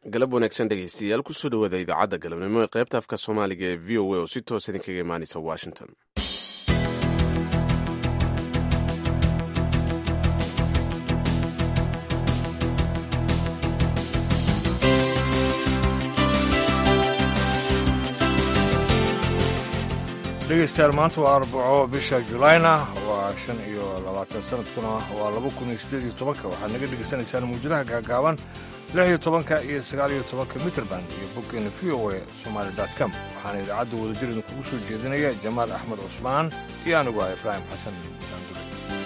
galab wanaagsan dhegaystayaal kusoo dhawaada idaacadda galabnimo ee qaybta afka soomaaliga ee v o a oo si toos idinkaga imaanaysa washington dhegeystayaal maanta waa arbaco bisha julayna waa shan iyo labaatan sanadkuna waa laba kun iyo siddeed iyo tobanka waxaad naga dhegeysanaysaan muujadaha gaagaaban lix iyo tobanka iyo sagaal iyo tobanka mitrband iyo boggeena v o a somaali dot com waxaana idaacadda wadajir idinkugu soo jeedinaya jamaal axmed cusmaan iyo anigu ah ibraahim xasan daandule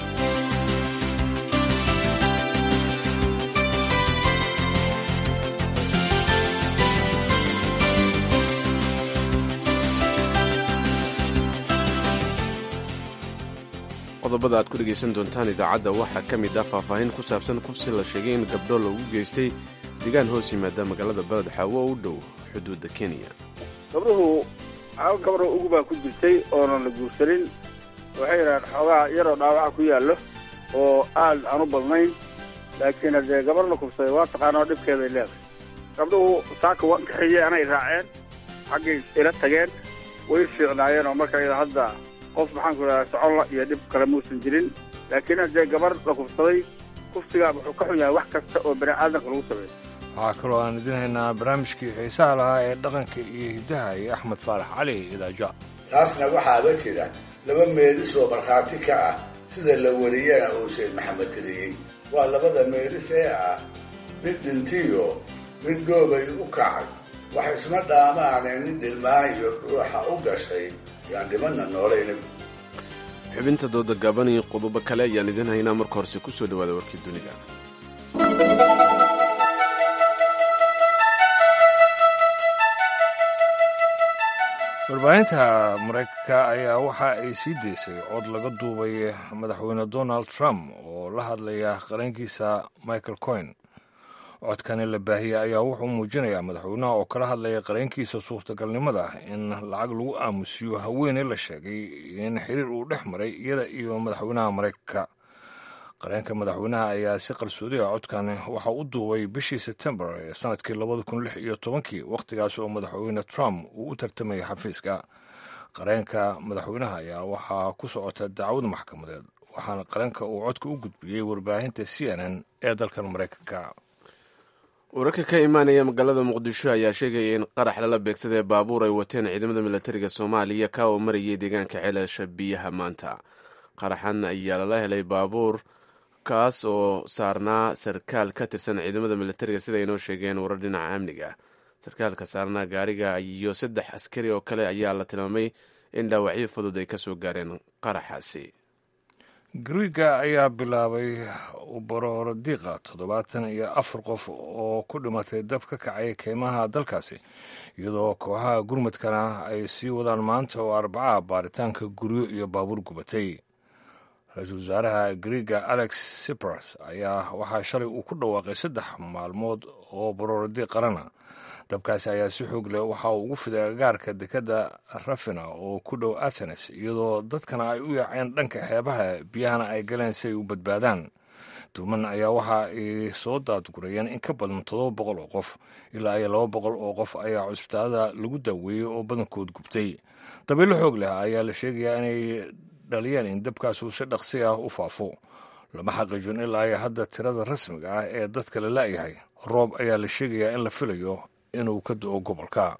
qodobada aad ku dhegaysan doontaan idaacadda waxaa ka mid ah faahfaahin ku saabsan kufsi la sheegay in gabdho lagu geystay deegaan hoos yimaada magaalada baled xaawo u dhow xuduudda kenya gabdhuhu hal gabdho ugu baa ku jirtay oonan la guursanin waxay yidhahaan xoogaa yaroo dhaawaca ku yaallo oo aad aan u badnayn laakiin haddee gabar la kufsaday waa taqaanoo dhibkeeday leedahay gabdhuhu saaka waan kaxeeyey anay raaceen xaggay ila tageen way fiicnaayeen oo marka iyada hadda qof maxaan ku idhahdaa soconla iyo dhib kale muusan jirin laakiin haddee gabar la kufsaday kufsigaa wuxuu ka xun yahay wax kasta oo bani aadamka lagu sameeyo waxaa kaloo aan idin haynaa barnaamijkii xiisaha lahaa ee dhaqanka iyo hiddaha iyo axmed faarax cali idaaja taasna waxaaba jira laba meelis oo markhaati ka ah sida la wariyana uu sheekh maxamed tiriyey waa labada meelis ee ah mid dhintiyo mid goobay u kacay wax isma dhaamaane nin dhilmaan iyo dhuuxa u gashay yaan dhimanna noolayna xubinta dooda gaaban iyo qodobo kale ayaan idin haynaa marka horese ku soo dhawaada warkii dunida warbaahinta maraykanka ayaa waxa ay sii daysay cod laga duubay madaxweyne donald trump oo la hadlaya qarankiisa michael coin codkani la baahiyey ayaa wuxuu muujinayaa madaxweynaha oo kala hadlaya qareenkiisa suurtagalnimada in lacag lagu aamusiyo haweeney la sheegay in xiriir uu dhex maray iyada iyo madaxweynaha maraykanka qareenka madaxweynaha ayaa si qarsoodiga codkani waxa u duubay bishii sebtembar ee sanadkii labada kun lix iyo tobankii wakhtigaas oo madaxweyne trump uu u tartamayay xafiiska qareenka madaxweynaha ayaa waxaa ku socota dacwad maxkamadeed waxaana qareenka uu codka u gudbiyey warbaahinta c n n ee dalkan maraykanka wararka ka imaanaya magaalada muqdisho ayaa sheegaya in qarax lala beegsaday baabuur ay wateen ciidamada milatariga soomaaliya ka oo marayay deegaanka ceelasha biyaha maanta qaraxan ayaa lala helay baabuur kaas oo saarnaa sarkaal ka tirsan ciidamada milatariga sida aynoo sheegeen warar dhinaca amniga sarkaalka saarnaa gaariga iyo saddex askari oo kale ayaa la tilmaamay in dhaawacyo fudud ay kasoo gaareen qaraxaasi gariiga ayaa bilaabay ubaroor diiqa toddobaatan iyo afar qof oo ku dhimatay dab ka kacay keymaha dalkaasi iyadoo kooxaha gurmadkana ay sii wadaan maanta oo arbacaha baaritaanka guryo iyo baabuur gubatay ra-iisul wasaaraha gariiga alex sipras ayaa waxaa shalay uu ku dhawaaqay saddex maalmood oo barooradi qarana dabkaasi ayaa si xoog leh waxa uu ugu fiday agaarka dekadda rafina oo ku dhow athenes iyadoo dadkana ay u yaaceen dhanka xeebaha biyahana ay galeen si ay u badbaadaan duuman ayaa waxa ay soo daadgurayeen in ka badan toddoba boqol oo qof ilaa iyo laba boqol oo qof ayaa cusbitaalada lagu daaweeyey oo badankood gubtay dabiilo xoog leh ayaa la sheegayaa inay dhaliyeen in dabkaas uu si dhaqsi ah u faafo lama xaqiijin ilaa iyo hadda tirada rasmiga ah ee dadka la la'yahay roob ayaa la sheegayaa in la filayo inuu ka do-o gobolka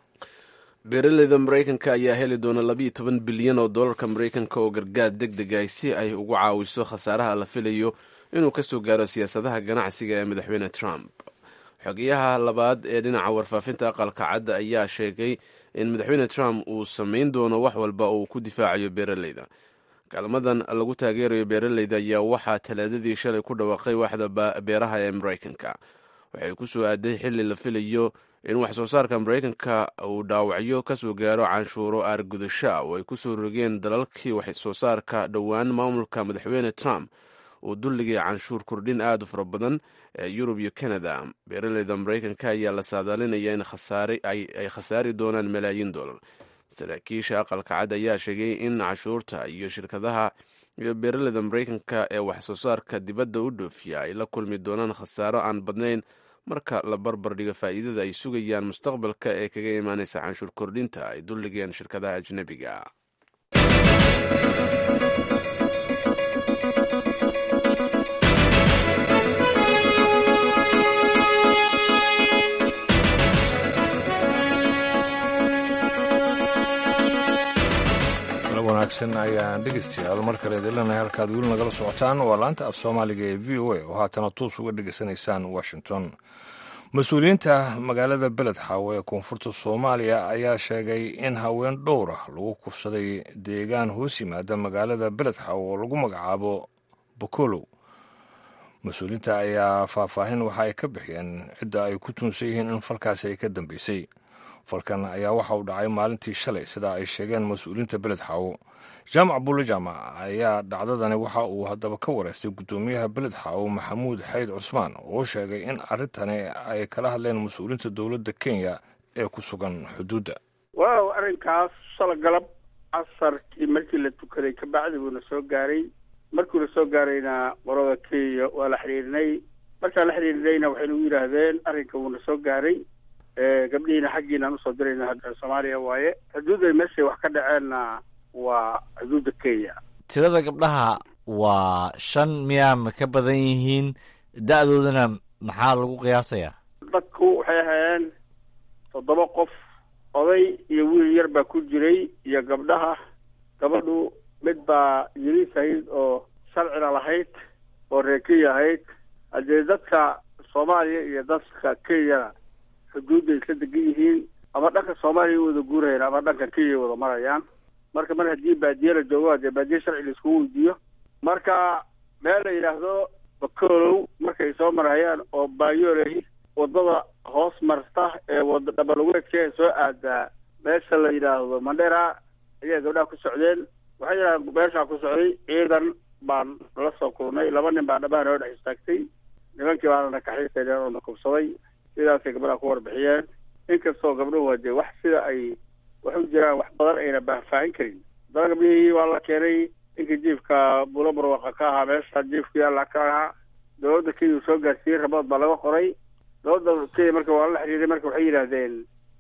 beeraleyda maraykanka ayaa heli doona labiiyo toban bilyan oo dollarka maraykanka oo gargaar deg deg ah si ay ugu caawiso khasaaraha la filayo inuu kasoo gaaro siyaasadaha ganacsiga ee madaxweyne trump xogeyaha labaad ee dhinaca warfaafinta aqalka cadda ayaa sheegay in madaxweyne trump uu samayn doono wax walba oo uu ku difaacayo beeraleyda kaalmadan lagu taageerayo beeraleyda ayaa waxaa talaadadii shalay ku dhawaaqay waaxda beeraha ee maraykanka waxay ku soo aaday xilli la filayo in wax soo saarka maraykanka uu dhaawacyo kasoo gaaro canshuuro aargudasho ah oo ay kusoo rogeen dalalkii wax soo saarka dhowaan maamulka madaxweyne trump uu dulligay canshuur kordhin aad u fara badan ee yurub iyo canada beeraleyda maraykanka ayaa la saadaalinaya in ay khasaari doonaan malaayiin dollar saraakiisha aqalka cad ayaa sheegay in canshuurta iyo shirkadaha iyo beeraleyda maraykanka ee wax soo saarka dibadda u dhoofiya ay la kulmi doonaan khasaaro aan badnayn marka la barbar dhigo faa'iidada ay sugayaan mustaqbalka ee kaga imaanaysa canshuur kordhinta ay dulligeen shirkadaha ajnebiga wanaagsan ayaan dhegeystayaal mar kale idinleenahay halkaad weli nagala socotaan waa laanta af soomaaliga ee v o a oo haatana toos uga dhegeysanaysaan washington mas-uuliyiinta magaalada beled xaawo ee koonfurta soomaaliya ayaa sheegay in haween dhowr ah lagu kufsaday deegaan hoos yimaada magaalada beled xaawo oo lagu magacaabo bokolow mas-uuliyiinta ayaa faahfaahin waxa ay ka bixiyeen cidda ay ku tuunsan yihiin in falkaasi ay ka dambeysay falkan ayaa waxa uu dhacay maalintii shalay sida ay sheegeen mas-uuliyiinta beled xaawo jaamac bulle jaamac ayaa dhacdadani waxa uu haddaba ka wareystay guddoomiyaha beled xaawo maxamuud xayd cusmaan oo sheegay in arrintani ay kala hadleen mas-uuliyiinta dowladda kenya ee ku sugan xuduudda waaw arrinkaas shala galab casarkii markii la tukaday kabacdi buuna soo gaaray markuuna soo gaarayna qorada kenya waa la xidhiirinay markaan la xidhiirinayna waxay nagu yidhaahdeen arrinka wuuna soo gaaray gabdhihiina xaggiinaan usoo dirayna hadda soomaaliya waaye xuduudda meeshay wax ka dhaceenna waa xuduudda kenya tirada gabdhaha waa shan miyaa ma ka badan yihiin da-doodana maxaa lagu qiyaasayaa dadku waxay ahaayeen toddoba qof oday iyo wiil yar baa ku jiray iyo gabdhaha gabadhu mid baa yiriis ahayd oo sharcina lahayd oo reer kenya ahayd haddee dadka soomaaliya iyo dadka kenyana xuduudda isla degan yihiin ama dhanka soomaaliya wada guurayaan ama dhanka kenya wada marayaan marka mar haddii baadiye la joogo hadee baadiye sharci la iskugu weydiiyo marka meel la yidhaahdo bakolow markay soo marayaan oo baayoley wadada hoos marta ee wada dhabalugeedka ee soo aadaa meesha la yidhaahdo mandhera ayaa gabdhaha ku socdeen waxay yidhahdeen meeshaa ku socday ciidan baan la soo kulnay laba nin baa dhabaha noo dhex istaagtay nimankii baana nakaxiisayneen oo na kubsaday sidaasay gabdhaha ku warbixiyeen inkastoo gabdhuhu hadee wax sida ay wax u jiraan wax badan ayna baahfaahin karin haddana gabdhihii waa la keenay ninkii jiifka bulo barwaqa ka ahaa meesha jiifkii alla ka ahaa dowladda kenya soo gaarsiiyey rabood baa laga qoray dowladda kenya marka waa la xiriiray marka waxay yidhaahdeen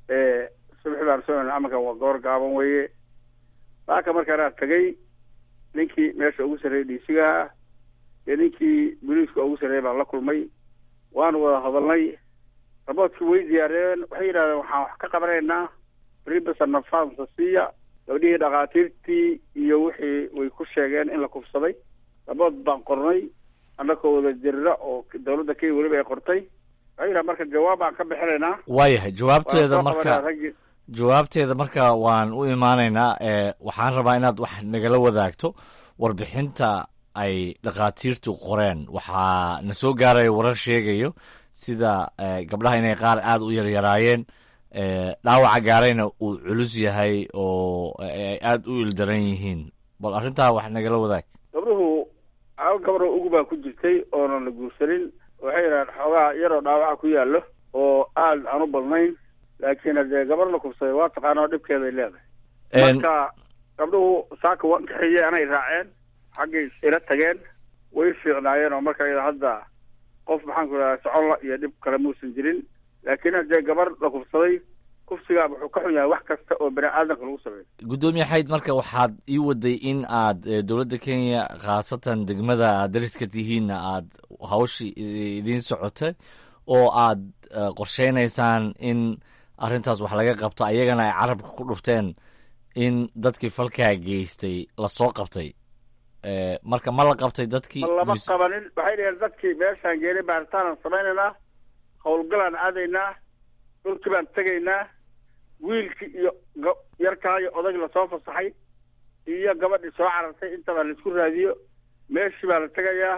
subaxi baan soo amarkan waa goor gaaban weeye laaka markaanaa tagay ninkii meesha ugu sarreeyay dhiisigaha iyo ninkii boliiska ugu sarreeyay baan la kulmay waanu wada hadalnay raboodkii way diyaariyeen waxay yidhahdeen waxaan wax ka qabanaynaa ribasa nafansa siiya gabdhihii dhakhaatiirtii iyo wixii way ku sheegeen in la kufsaday rabood baan qornay annakoo wada jirra oo dowladda kenya weliba ay qortay waxay yidhaha marka jawaab baan ka bixinaynaa waayahay jawaabteeda Waan soo marka qabanaa raggii- jawaabteeda marka waan u imaanaynaa ee waxaan rabaa inaad wax nagala wadaagto warbixinta ay dhakhaatiirtu qoreen waxaa na soo gaaraya warar sheegayo sida eh, gabdhaha inay qaar aada u yaryaraayeen eh, dhaawaca gaarayna uu culus yahay oo ay aada u ildaran yihiin bal arrintaa wax nagala wadaag gabdhuhu hal gabadho ugu baa ku jirtay oonan la guursanin waxay yidhahdeen xoogaa yaroo dhaawaca ku yaallo oo aad aan u badnayn laakiin haddee gabar la kubsaday waa taqaanoo dhibkeeday leedahay En- marka gabdhuhu saaka waan kaxeeyey anay raaceen xaggay ila tageen way fiicnaayeen oo marka iyada hadda qof maxaan ku idhahdaa soconla iyo dhib kale muusan jirin laakiin haddee gabar la kubsaday kufsigaa wuxuu ka xun yahay wax kasta oo bani aadamka lagu sameeyo gudoomiye xayd marka waxaad ii waday in aad eh, dowladda kenya khaasatan degmada aad dariska tihiinna aad hawshii i- idiin socotay oo aad eh, qorsheynaysaan in arrintaas wax laga qabto ayagana ay carabka ku dhufteen in dadkii falkaa geystay lasoo qabtay Eh, marka ma la qabtay dadkii ma lama mise- qabanin waxay dhaheen dadkii meeshaan geenay baaritaanaan samaynaynaa howlgalaan aadaynaa dhulkii baan tegaynaa wiilkii iyo ga- yarkaa iyo odag lasoo fasaxay iyo gabadhii soo carartay intaba laisku raadiyo meeshii baa la tegayaa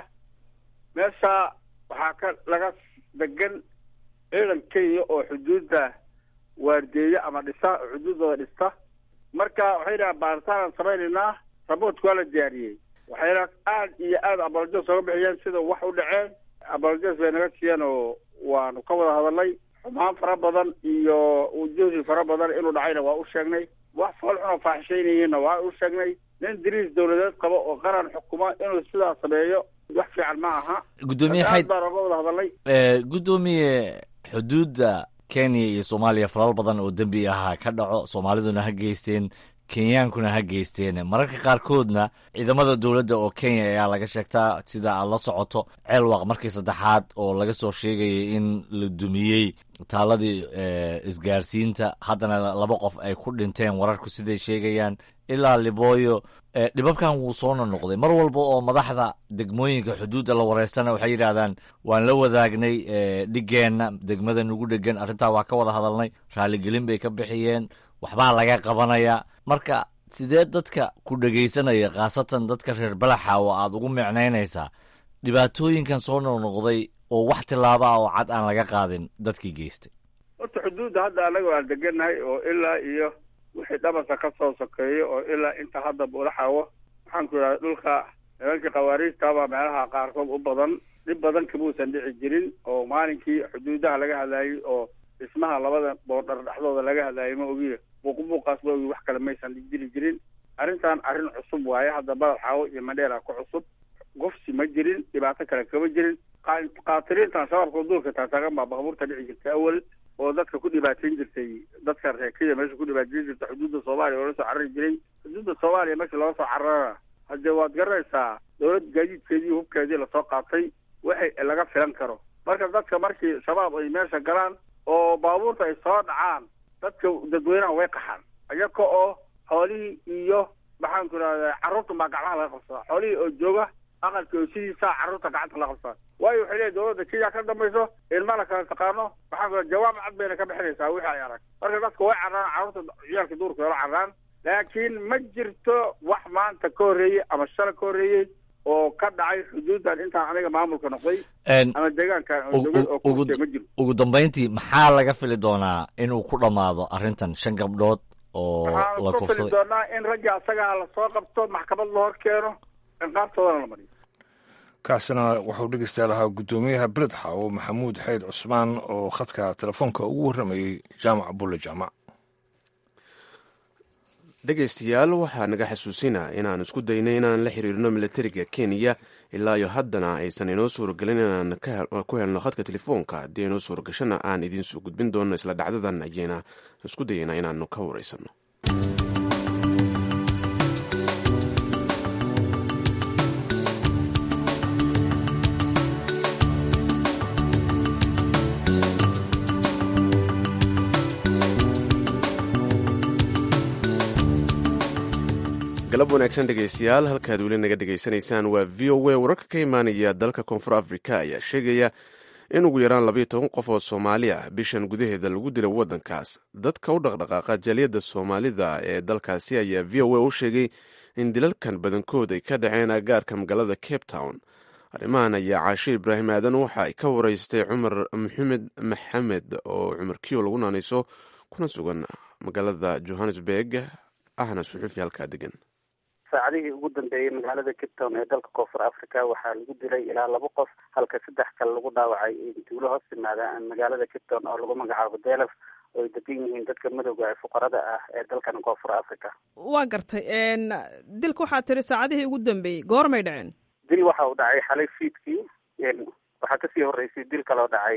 meesha waxaa ka laga degan ciidan kenya oo xuduudda waardeeya ama dhisa oo xuduuddooda dhista marka waxay dhahaan baaritaanaan samaynaynaa raboodka waa la diyaariyey waxayna aad iyo aad abalajos oga bixiyeen sida wax u dhaceen abalajos bay naga siiyeen oo waanu ka wada hadalnay xumaan fara badan iyo ujuhdi fara badan inuu dhacayna waa u sheegnay wax fool xun oo faaxishaynayeenna waa u sheegnay nin diriis dowladeed qabo oo qaran xukuma inuu sidaa sameeyo wax fiican ma aha gudoomiye aad xayd baan oga wada hadalnay ee, gudoomiye xuduudda kenya iyo soomaaliya falal badan oo dembi ahaa ka dhaco soomaaliduna ha geysteen kenyaankuna ha geysteen mararka qaarkoodna ciidamada dowladda oo kenya ayaa laga sheegtaa sida aad la socoto ceelwaq markii saddexaad oo laga soo sheegayay in la dumiyey taaladii ee, isgaarsiinta haddana laba qof ay ku dhinteen wararku siday sheegayaan ilaa libooyo ee, dhibabkan wuu soo nonoqday mar walba oo madaxda degmooyinka xuduudda la wareystana waxay yidhaahdaan waan la wadaagnay ee, dhigeenna degmada nugu dhegan arrintaa waa ka wada hadalnay raaligelin bay ka bixiyeen waxbaa laga qabanaya marka sidee dadka ku dhegaysanaya khaasatan dadka reer balaxa oo aad ugu micnaynaysaa dhibaatooyinkan soo noqnoqday oo wax tillaaba ah oo cad aan laga qaadin dadkii geystay horta xuduudda hadda anaga waan degannahay oo ilaa iyo wixii dhabarka ka soo sokeeyo oo ilaa inta hadda buulaxawo waxaan ku idhahda dhulka nimankii khawaariijtabaa meelaha qaarkood u badan dhib badan kamuusan dhici jirin oo maalinkii xuduudaha laga hadlaayey oo dhismaha labada boodhar dhexdooda laga hadlaayay ma ogiyo buuqbuuqaas ma ogi wax kale maysan jiri jirin arrintan arrin cusub waaye hadda badal xaawo iyo madheera ku cusub gofsi ma jirin dhibaato kale kama jirin qa- qaatiriintan shabaabka duulka taataagan baa baabuurta dhici jirtay awal oo dadka ku dhibaateyn jirtay dadka reer kenya meesha ku dhibaateyn jirtay xuduudda soomaaliya oo la soo carari jiray xuduudda soomaaliya meesha looga soo cararana haddee waad garanaysaa dowlad gaadiidkeedii hubkeedii lasoo qaatay waxay laga filan karo marka dadka markii shabaab ay meesha galaan oo baabuurta ay soo dhacaan dadka dadweynaha way qaxaan iyaga oo xoolihii iyo maxaan ku idhahdaa carruurta baa gacmaha laga qabsadaa xoolihii oo jooga aqalka oo sidiisaa carruurta gacanta la qabsadaa waayo waxay leeyihin dowladda kenya ka dambayso ilmana kala taqaano maxaan ku idhahda jawaab cad bayna ka bixinaysaa wixii ay arag marka dadka way carraan carruurta ciyaalka duurka way la carraan laakiin ma jirto wax maanta ka horreeyey ama shala ka horreeyey oo ka dhacay xuduuddan intaan aniga maamulka noqday Een, ama deegaankan oo ugu- dowlad oo ku ugu- jirtay ma jiro ugu dambayntii maxaa laga fili doonaa inuu ku dhammaado arrintan shan gabdhood oo waxaan la ku fili kufsaday doonaa in raggii asagaa lasoo qabto maxkamad la hor keeno ciqaabtoodana la mariyo kaasina wuxuu dhegeystayaa lahaa guddoomiyaha beled xaawo maxamuud xayd cusmaan oo khadka telefoonka ugu warramayey jaamac bulle jaamac dhegaystayaal waxaa naga xasuusinaa inaan isku daynay inaan la xiriirno milatariga kenya ilaa iyo haddana aysan inoo suuragelin inaan ka hel- ku helno khadka telefoonka haddii inoo suuragashana aan idiin soo gudbin doono isla dhacdadan ayayna isku dayaynaa inaanu ka wareysanno galab wanaagsan dhegaystayaal halkaad weli naga dhegaysanaysaan waa v o a wararka ka imaanaya dalka koonfur africa ayaa sheegaya in ugu yaraan labayo toban qof oo soomaali ah bishan gudaheeda lagu dila waddankaas dadka u dhaqdhaqaaqa jaaliyadda soomaalida ee dalkaasi ayaa v o a u sheegay in dilalkan badankood ay ka dhaceen agaarka magaalada cape town arrimahan ayaa caashe ibraahim aadan waxa ay ka wareystay cumar maxamed maxamed oo cumar kiyo lagu naanayso kuna sugan magaalada johannesburg ahna suxuufi halkaa degan saacadihii ugu dambeeyey magaalada cape town ee dalka koonfur africa waxaa lagu dilay ilaa laba qof halka saddex kale lagu dhaawacay duulo hoos timaada magaalada cape town oo lagu magacaabo delef oo ay degan yihiin dadka madowga ee fuqarada ah ee dalkan koonfur africa waa gartay dilka waxaa tiri saacadihii ugu dambeeyey goormay dhaceen dil waxa uu dhacay xalay fiidkii waxaa kasii horeysay dil kaloo dhacay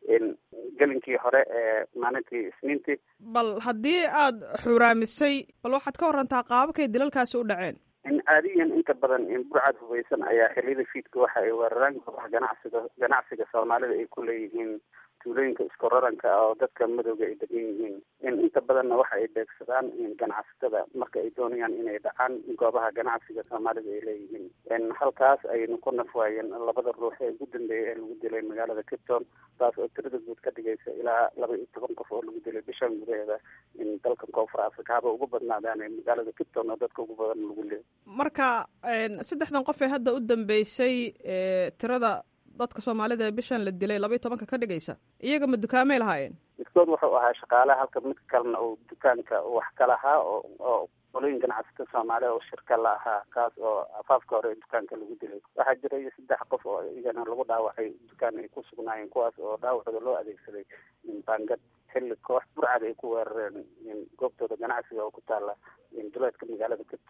gelinkii hore ee maalintii isniintii bal haddii aada xuraamisay bal waxaad ka warantaa qaababkay dilalkaasi u dhaceen caadiyan inta badan burcad hubeysan ayaa xiliyada fiidka waxa ay weeraraan goobaha ganacsiga ganacsiga soomaalida ay ku leeyihiin tuulooyinka isku raranka ah oo dadka madowga ay degan yihiin inta badanna waxa ay beegsadaan ganacsatada marka ay doonayaan inay dhacaan goobaha ganacsiga soomaalida ay leeyihiin halkaas ayaynu ku nafwaayeen labada ruux ee ugu dambeeyay ee lagu dilay magaalada cape town taas oo tirada guud ka dhigaysa ilaa laba iyo toban qof oo lagu dilay bishan gudaheeda dalkan koonfur africa haba ugu badnaadaan magaalada cape town oo dadka ugu badan lagu leeyay marka saddexdan qof ee hadda u dambeysay tirada dadka soomaalida ee bishan la dilay laba iyo tobanka ka dhigaysa iyaga ma dukaamay lahaayeen midkood wuxuu ahaa shaqaale halka midka kalena uu dukaanka wax ka lahaa oo oo qolooyin ganacsata soomaaliya oo shirka la ahaa kaas oo afaafka hore ee dukaanka lagu dilay waxaa jiray saddex qof oo iyagana lagu dhaawacay dukaan ay ku sugnaayeen kuwaas oo dhaawacooda loo adeegsaday baangad xilli koox burcad ay ku weerareen goobtooda ganacsiga oo ku taala duleedka magaalada cape town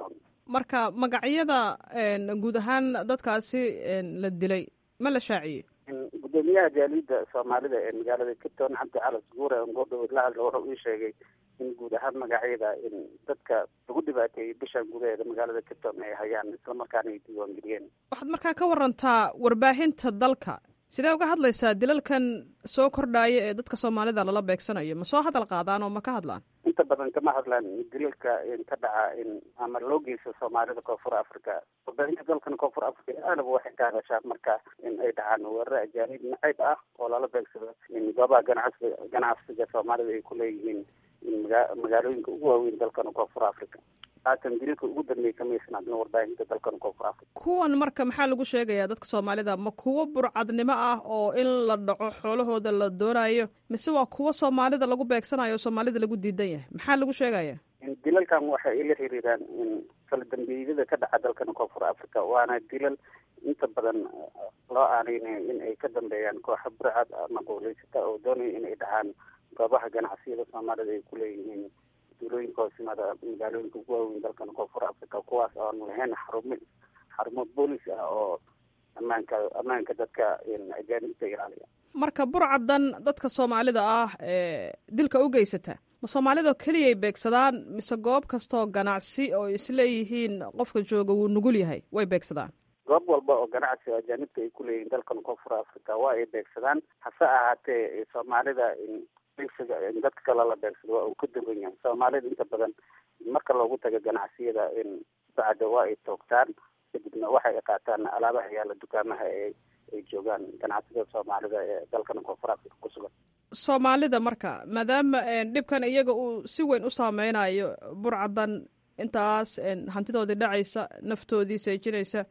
marka magacyada guud ahaan dadkaasi la dilay ma la shaaciyey gudoomiyaha jaaliyadda soomaalida ee magaalada capton cabdi calas guure ngoodhow la hadla wuxuu ii sheegay in guud ahaan magacyada in dadka lagu dhibaateeyey bishan gudaheeda magaalada capton ay hayaan islamarkaana ay diiwaangeliyeen waxaad markaa ka warantaa warbaahinta dalka sidee uga hadlaysaa dilalkan soo kordhaaya ee dadka soomaalida lala beegsanayo ma soo hadal qaadaan oo ma ka hadlaan inta badan kama hadlaan dilalka ka dhaca in ama loo geysto soomaalida koonfur africa warbaahinta dalkan koonfur africa aadaba waxay ka hadashaa marka in ay dhacaan weeraro ajaanib nacayb ah oo lala beegsado in goobaha ganacsiga ganacsiga soomaalida ay kuleeyihiin in maga magaalooyinka ugu waaweyn dalkan koonfur africa haatan dilalka ugu dambeeyay kamaysan hadlin warbaahinta dalkan koonfur africa kuwan marka maxaa lagu sheegayaa dadka soomaalida ma kuwo burcadnimo ah oo in la dhaco xoolahooda la doonayo mise waa kuwo soomaalida lagu beegsanayo oo soomaalida lagu diidan yahay maxaa lagu sheegaya dilalkan waxa ay la xiriiraan in kala dambeeyada ka dhaca dalkan koonfur africa waana dilal inta badan loo aaneynayo in ay ka dambeeyaan kooxa burcad ama qowleysata oo doonaya in ay dhacaan goobaha ganacsiyada soomaalida ay kuleeyihiin duulooyinka hoos yimaada magaalooyinka ugu waaweyn dalkan koonfur africa kuwaas oo aan lahayn xarumo xarumo boolis ah oo ammaanka ammaanka dadka ajaanibta ilaaliya marka burcadan dadka soomaalida ah ee dilka u geysata ma soomaalidao keliyay beegsadaan mise goob kastoo ganacsi oo isleeyihiin qofka jooga wuu nugul yahay way beegsadaan goob walba oo ganacsi oo ajaanibta ay kuleeyihiin dalkan koonfur africa waa ay beegsadaan hase ahaatee soomaalida beegsiga dadka kale la beegsado waa uu ka duwan yahay soomaalida inta badan marka loogu tago ganacsiyada bacda waa ay toogtaan kadibna waxay qaataan alaabaha yaala dukaamaha ee ay joogaan ganacsiyada soomaalida ee dalkan koonfur africa ku sugan soomaalida marka maadaama dhibkan iyaga uu si weyn u saameynayo burcadan intaas hantidoodii dhacaysa naftoodii seejinaysa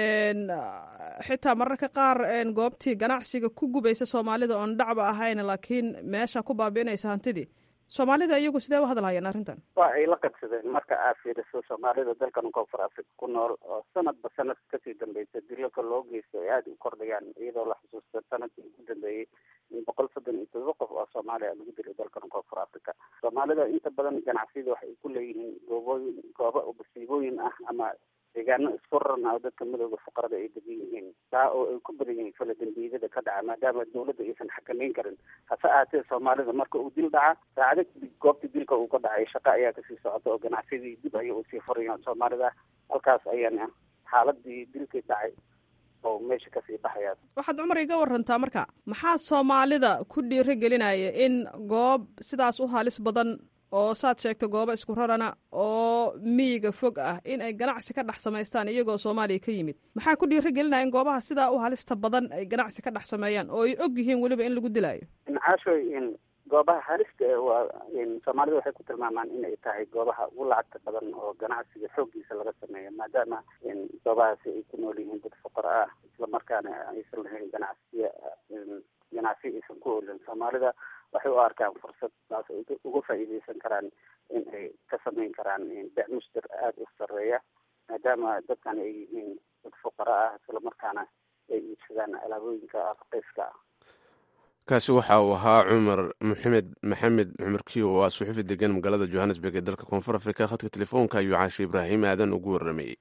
xitaa mararka qaar goobtii ganacsiga ku gubaysa soomaalida oon dhacba ahayn laakiin meesha ku baabi'inaysa hantidii soomaalida iyagu sidee u hadlahayaan arrintan waa ay la qabsadeen marka aad fiiriso soomaalida dalkan koonfur africa ku nool oo sanadba sanad kasii dambeysa dilalka loo geysto ay aada u kordhayaan iyadoo la xusuusta sanadkii ugu dambeeyey in boqol soddon iyo todoba qof oo soomaaliya lagu dilay dalkan koonfur africa soomaalida inta badan ganacsiyada waxay ku leeyihiin goobooyin gooba masiibooyin ah ama deegaano isku raran ah oo dadka madooda fuqarada ay degan yihiin taa oo ay ku badan yihiin fala dambiyada ka dhaca maadaama dawladda aysan xakameyn karin hase ahaatee soomaalida marka uu dil dhaca saacado kadib goobta dilka uu ka dhacay shaqa ayaa kasii socota oo ganacsiyadii dib ayay usii furayaan soomaalida halkaas ayaana xaaladii dilkii dhacay oo meesha kasii baxaya waxaad cumar iga warantaa marka maxaa soomaalida ku dhiiro gelinaya in goob sidaas u halis badan oo saad sheegta goobo isku rarana oo miyiga fog ah in ay ganacsi ka dhex samaystaan iyagoo soomaaliya ka yimid maxaa ku dhiiro gelinaya in goobaha sidaa u halista badan ay ganacsi ka dhex sameeyaan oo ay og yihiin weliba in lagu dilaayo caashoy in goobaha halista waa soomaalida waxay ku tilmaamaan in ay tahay goobaha ugu lacagta badan oo ganacsiga xooggiisa laga sameeyo maadaama goobahaasi ay ku nool yihiin dad fuqara ah islamarkaana aysan lahayn ganacsiya ganacsi aysan ku olin soomaalida waxay u arkaan fursad taas ay uga faa'iideysan karaan in ay ka sameyn karaan bec muster aada u sareeya maadaama dadkan ay yihiin dad fuqara ah islamarkaana ay iibsadaan alaabooyinka raqiiska ah kaasi waxa uu ahaa cumar maxamed maxamed cumar kiyo oo ah suxufi degan magaalada johannesburg ee dalka koonfur afrika khadka telefoonka ayuu caashe ibraahim aadan ugu waramayey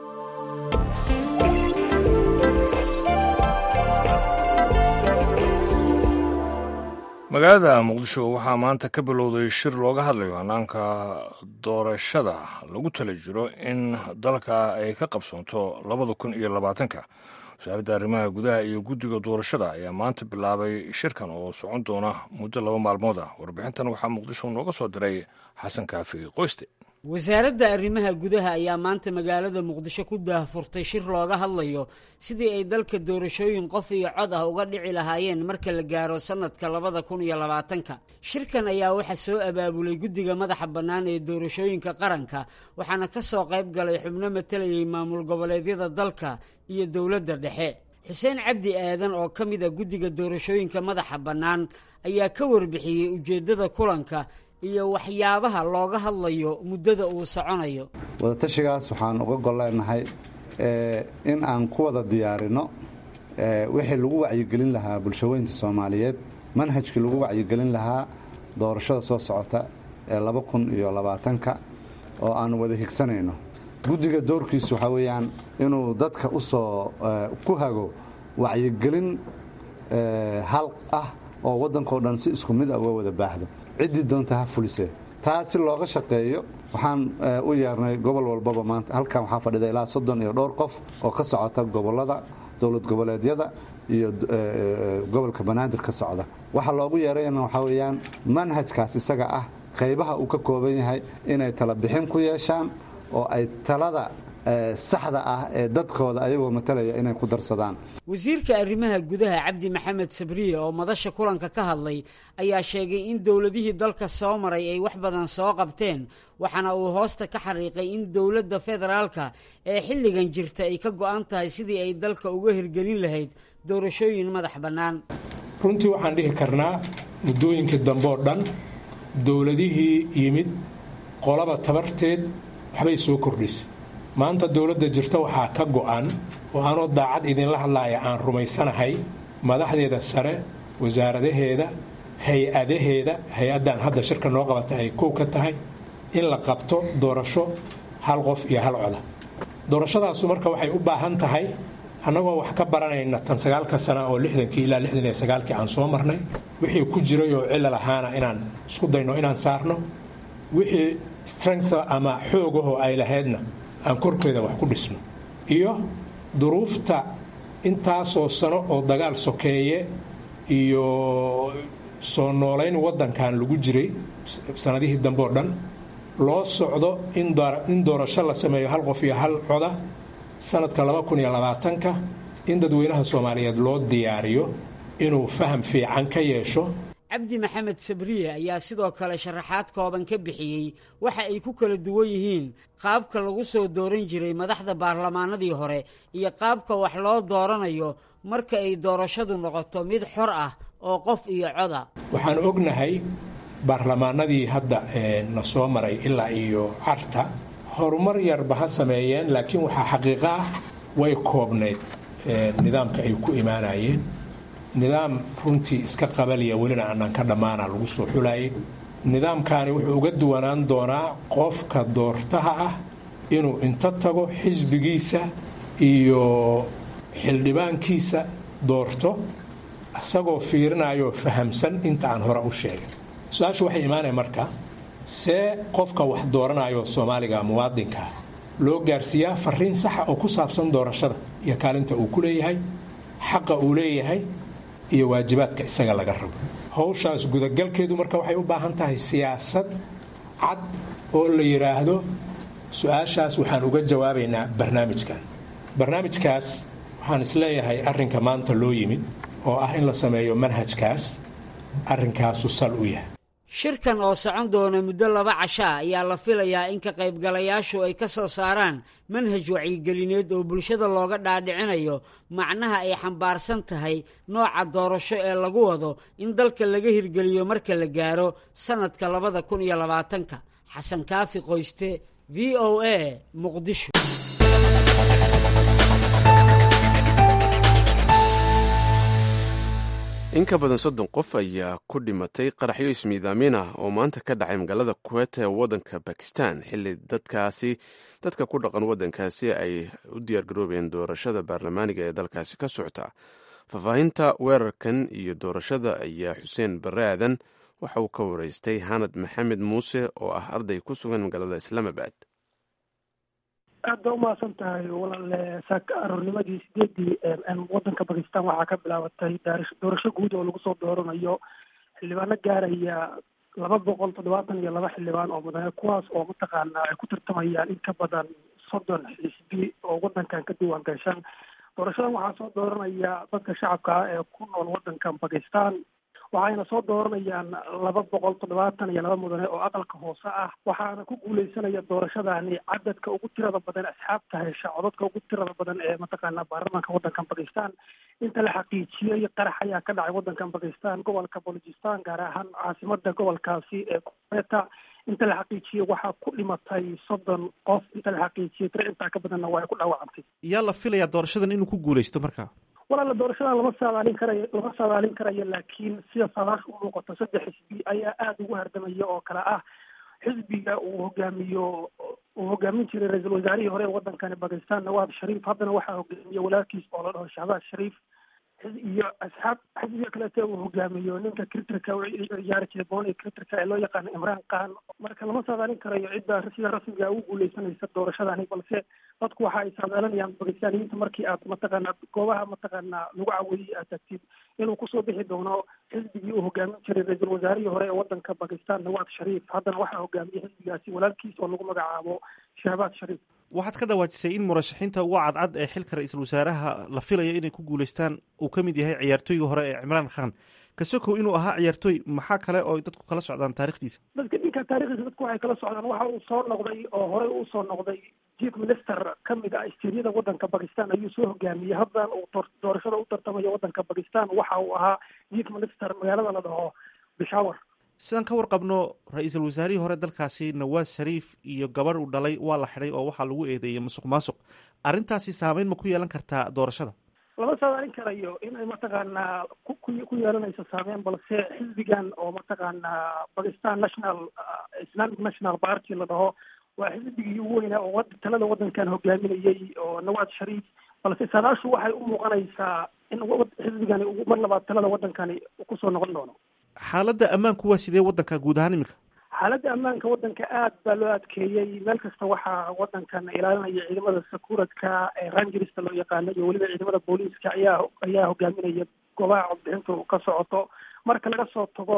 magaalada muqdisho waxaa maanta ka bilowday shir looga hadlayo hannaanka doorashada lagu tala jiro in dalka ay ka qabsoonto labada kun iyo labaatanka wasaaradda arrimaha gudaha iyo guddiga doorashada ayaa maanta bilaabay shirkan oo socon doona muddo laba maalmood ah warbixintan waxaa muqdisho nooga soo diray xasan kaafi qoyste wasaaradda arrimaha gudaha ayaa maanta magaalada muqdisho ku daahfurtay shir looga hadlayo sidii ay dalka doorashooyin qof iyo cod ah uga dhici lahaayeen marka la gaaro sannadka labada kun iyo labaatanka shirkan ayaa waxaa soo abaabulay guddiga madaxa bannaan ee doorashooyinka qaranka waxaana ka soo qayb galay xubno matalayay maamul goboleedyada dalka iyo dowladda dhexe xuseen cabdi aadan oo ka mid a guddiga doorashooyinka madaxa bannaan ayaa ka warbixiyey ujeeddada kulanka iyo waxyaabaha looga hadlayo muddada uu soconayo wadatashigaas waxaan uga golleenahay in aan ku wada diyaarinno wixii lagu wacyigelin lahaa bulshaweynta soomaaliyeed manhajkii lagu wacyigelin lahaa doorashada soo socota ee laba kun iyo labaatanka oo aan wada higsanayno guddiga doorkiisu waxaa weeyaan inuu dadka u soo ku hago wacyigelin hal ah oo waddankao dhan si isku mid ah uga wada baaxdo ciddii doonta ha fulise taa si looga shaqeeyo waxaan u yeernay gobol walbaba maanta halkan waxaa fadhida ilaa soddon iyo dhowr qof oo ka socota gobollada dowlad goboleedyada iyo gobolka banaadir ka socda waxa loogu yeerayna waxaa weeyaan manhajkaas isaga ah qaybaha uu ka kooban yahay inay tala bixin ku yeeshaan oo ay talada saxda ah ee dadkooda ayagoo matalaya inay ku darsadaan wasiirka arrimaha gudaha cabdi maxamed sabriye oo madasha kulanka ka hadlay ayaa sheegay in dowladihii dalka soo maray ay wax badan soo qabteen waxaana uu hoosta ka xariiqay in dowladda federaalka ee xilligan jirta ay ka go'an tahay sidii ay dalka uga hirgelin lahayd doorashooyin madax bannaan runtii waxaan dhihi karnaa muddooyinkii dambe oo dhan dowladihii yimid qolaba tabarteed waxbay soo kordhisay maanta dowladda jirta waxaa ka go'an oo aanoo daacad idinla hadlaaya aan rumaysanahay madaxdeeda sare wasaaradaheeda hay-adaheeda hay-addan hadda shirka noo qabata ay kow ka tahay in la qabto doorasho hal qof iyo hal coda doorashadaasu marka waxay u baahan tahay annagoo wax ka baranayna tan sagaalka sana oo lixdankii ilaa lixdan iyo sagaalkii aan soo marnay wixii ku jiray oo cilal ahaana inaan isku dayno inaan saarno wixii strength ama xoogahoo ay lahaydna aan korkeeda wax ku dhisno iyo duruufta intaasoo sano oo dagaal sokeeye iyo soo noolayn waddankan lagu jiray sanadihii dambe oo dhan loo socdo in doorasho la sameeyo hal qof iyo hal coda sanadka laba kun iyo labaatanka in dadweynaha soomaaliyeed loo diyaariyo inuu faham fiican ka yeesho cabdi maxamed sabriye ayaa sidoo kale sharaxaad kooban ka bixiyey waxa ay ku kala duwan yihiin qaabka lagu soo dooran jiray madaxda baarlamaanadii hore iyo qaabka wax loo dooranayo marka ay doorashadu noqoto mid xor ah oo qof iyo coda waxaan ognahay baarlamaanadii hadda na soo maray ilaa iyo carta horumar yarba ha sameeyeen laakiin waxaa xaqiiqo ah way koobnayd nidaamka ay ku imaanayeen nidaam runtii iska qabaliya welina aanaan ka dhammaana lagu soo xulayay nidaamkaani wuxuu uga duwanaan doonaa qofka doortaha ah inuu inta tago xisbigiisa iyo xildhibaankiisa doorto isagoo fiirinayoo fahamsan inta aan hore u sheegay su-aashu waxay imaanaya marka see qofka wax dooranayo soomaaliga muwaadinkaa loo gaarsiiyaa fariin saxa oo ku saabsan doorashada iyo kaalinta uu ku leeyahay xaqa uu leeyahay iyo waajibaadka isaga laga rabo howshaas gudagalkeedu marka waxay u baahan tahay siyaasad cad oo la yidhaahdo su-aashaas waxaan uga jawaabaynaa barnaamijkan barnaamijkaas waxaan isleeyahay arrinka maanta loo yimid oo ah in la sameeyo manhajkaas arrinkaasu sal u yahay shirkan oo socon doona muddo laba cashaa ayaa la filayaa in ka qaybgalayaashu ay ka soo saaraan manhaj wacyigelineed oo bulshada looga dhaadhicinayo macnaha ay xambaarsan tahay nooca doorasho ee lagu wado in dalka laga hirgeliyo marka la gaaro sannadka labada kun iyo labaatanka xasan kaafi qoyste v o a muqdisho in ka badan soddon qof ayaa ku dhimatay qaraxyo ismiidaamin ah oo maanta ka dhacay magaalada kuwet ee waddanka bakistan xilli dadkaasi dadka ku dhaqan waddankaasi ay u diyaargaroobeen doorashada baarlamaaniga ee dalkaasi ka socota faahfaahinta weerarkan iyo doorashada ayaa xuseen barre aadan waxa uu ka wareystay xanad maxamed muuse oo ah arday ku sugan magaalada islaamabad aad ba umahadsan tahay walaale saaka aroornimadii sideedii wadanka bakistan waxaa ka bilaabatay doorasho guud oo lagu soo dooranayo xildhibaano gaaraya laba boqol toddobaatan iyo laba xildhibaan oo mudane kuwaas oo mataqaanaa ay ku tartamayaan in ka badan soddon xisbi oo wadankan ka diiwaan gashan doorashadan waxaa soo dooranaya dadka shacabka ah ee ku nool wadankan bakistan waxayna soo dooranayaan laba boqol toddobaatan iyo laba mudane oo aqalka hoose ah waxaana ku guuleysanaya doorashadani cadadka ugu tirada badan asxaabta hesha codadka ugu tirada badan ee mataqaana baarlamaanka wadankan bakistan inta la xaqiijiyey qarax ayaa ka dhacay wadankan bakistan gobolka bolojistan gaar ahaan caasimada gobolkaasi ee kueta inta la xaqiijiyey waxaa ku dhimatay soddon qof inta la xaqiijiyey tiro intaa ka badanna waa ay ku dhaawacantay yaa la filayaa doorashadan inuu ku guuleysto marka walaala doorashadan lama saadaalin karayo lama saadaalin karayo laakiin sida saadaasha u muuqato saddex xisbi ayaa aada ugu hardamaya oo kale ah xisbiga uu hogaamiyo uu hogaamin jiray ra-iisul wasaarihii hore ee wadankani bakistan nawaab shariif haddana waxaa hogaamiye walaalkiis oo la dhaho shahbaaz shariif iyo asxaab xisbiga kalete uu hogaamiyo ninka critrika ciyaari jiray booni critrika ee loo yaqaano imraan khan marka lama saadaalin karayo cidda sida rasmiga ugu guuleysanaysa doorashadani balse dadku waxa ay saadaalinayaan bakistaaniyiinta markii aad mataqaana goobaha mataqaana lagu caweeyey aad tagtid inuu kusoo bixi doono xisbigii uu hogaamin jiray ra-iisul wasaarihii hore ee wadanka bakistan nawaad shariif haddana waxaa hogaamiyey xisbigaasi walaalkiis oo lagu magacaabo shahbaad shariif waxaad ka dhawaajisay in murashaxiinta uga cadcad ee xilka ra-iisul wasaaraha la filayo inay ku guuleystaan uu ka mid yahay ciyaartooygii hore ee cimraan khan kasokow inuu ahaa ciyaartooy maxaa kale oo dadku kala socdaan taarikhdiisa dadka ninka taarikhdiisa dadku waxay kala socdaan waxa uu soo noqday oo horey uu soo noqday chief minister ka mid ah istiiriyada wadanka bakistan ayuu soo hogaamiyey haddan uu doorashada u tartamayo wadanka bakistan waxa uu ahaa chief minister magaalada la dhaho bishawar sidaan ka warqabno ra-iisul wasaarihii hore dalkaasi nawaas shariif iyo gabarh uu dhalay waa la xidhay oo waxaa lagu eedeeyey musuq maasuq arrintaasi saameyn ma ku yeelan kartaa doorashada lama saadaalin karayo inay mataqaanaa ku ku yeelanayso saameyn balse xisbigan oo mataqaanaa bakistan national islamic national party la dhaho waa xisbigii ugu weynaa oo talada wadankan hogaaminayey oo nawaad shariif balse saadaashu waxay u muuqanaysaa in xisbigani mar labaad talada wadankani kusoo noqon doono xaaladda ammaanku waa sidee wadanka guud ahaan iminka xaaladda ammaanka wadanka aad baa loo adkeeyey meel kasta waxaa wadankan ilaalinaya ciidamada sakuuradka ee rangerista loo yaqaano iyo weliba ciidamada booliiska ayaa ayaa hogaaminaya goobaha codbixintu ka socoto marka laga soo tago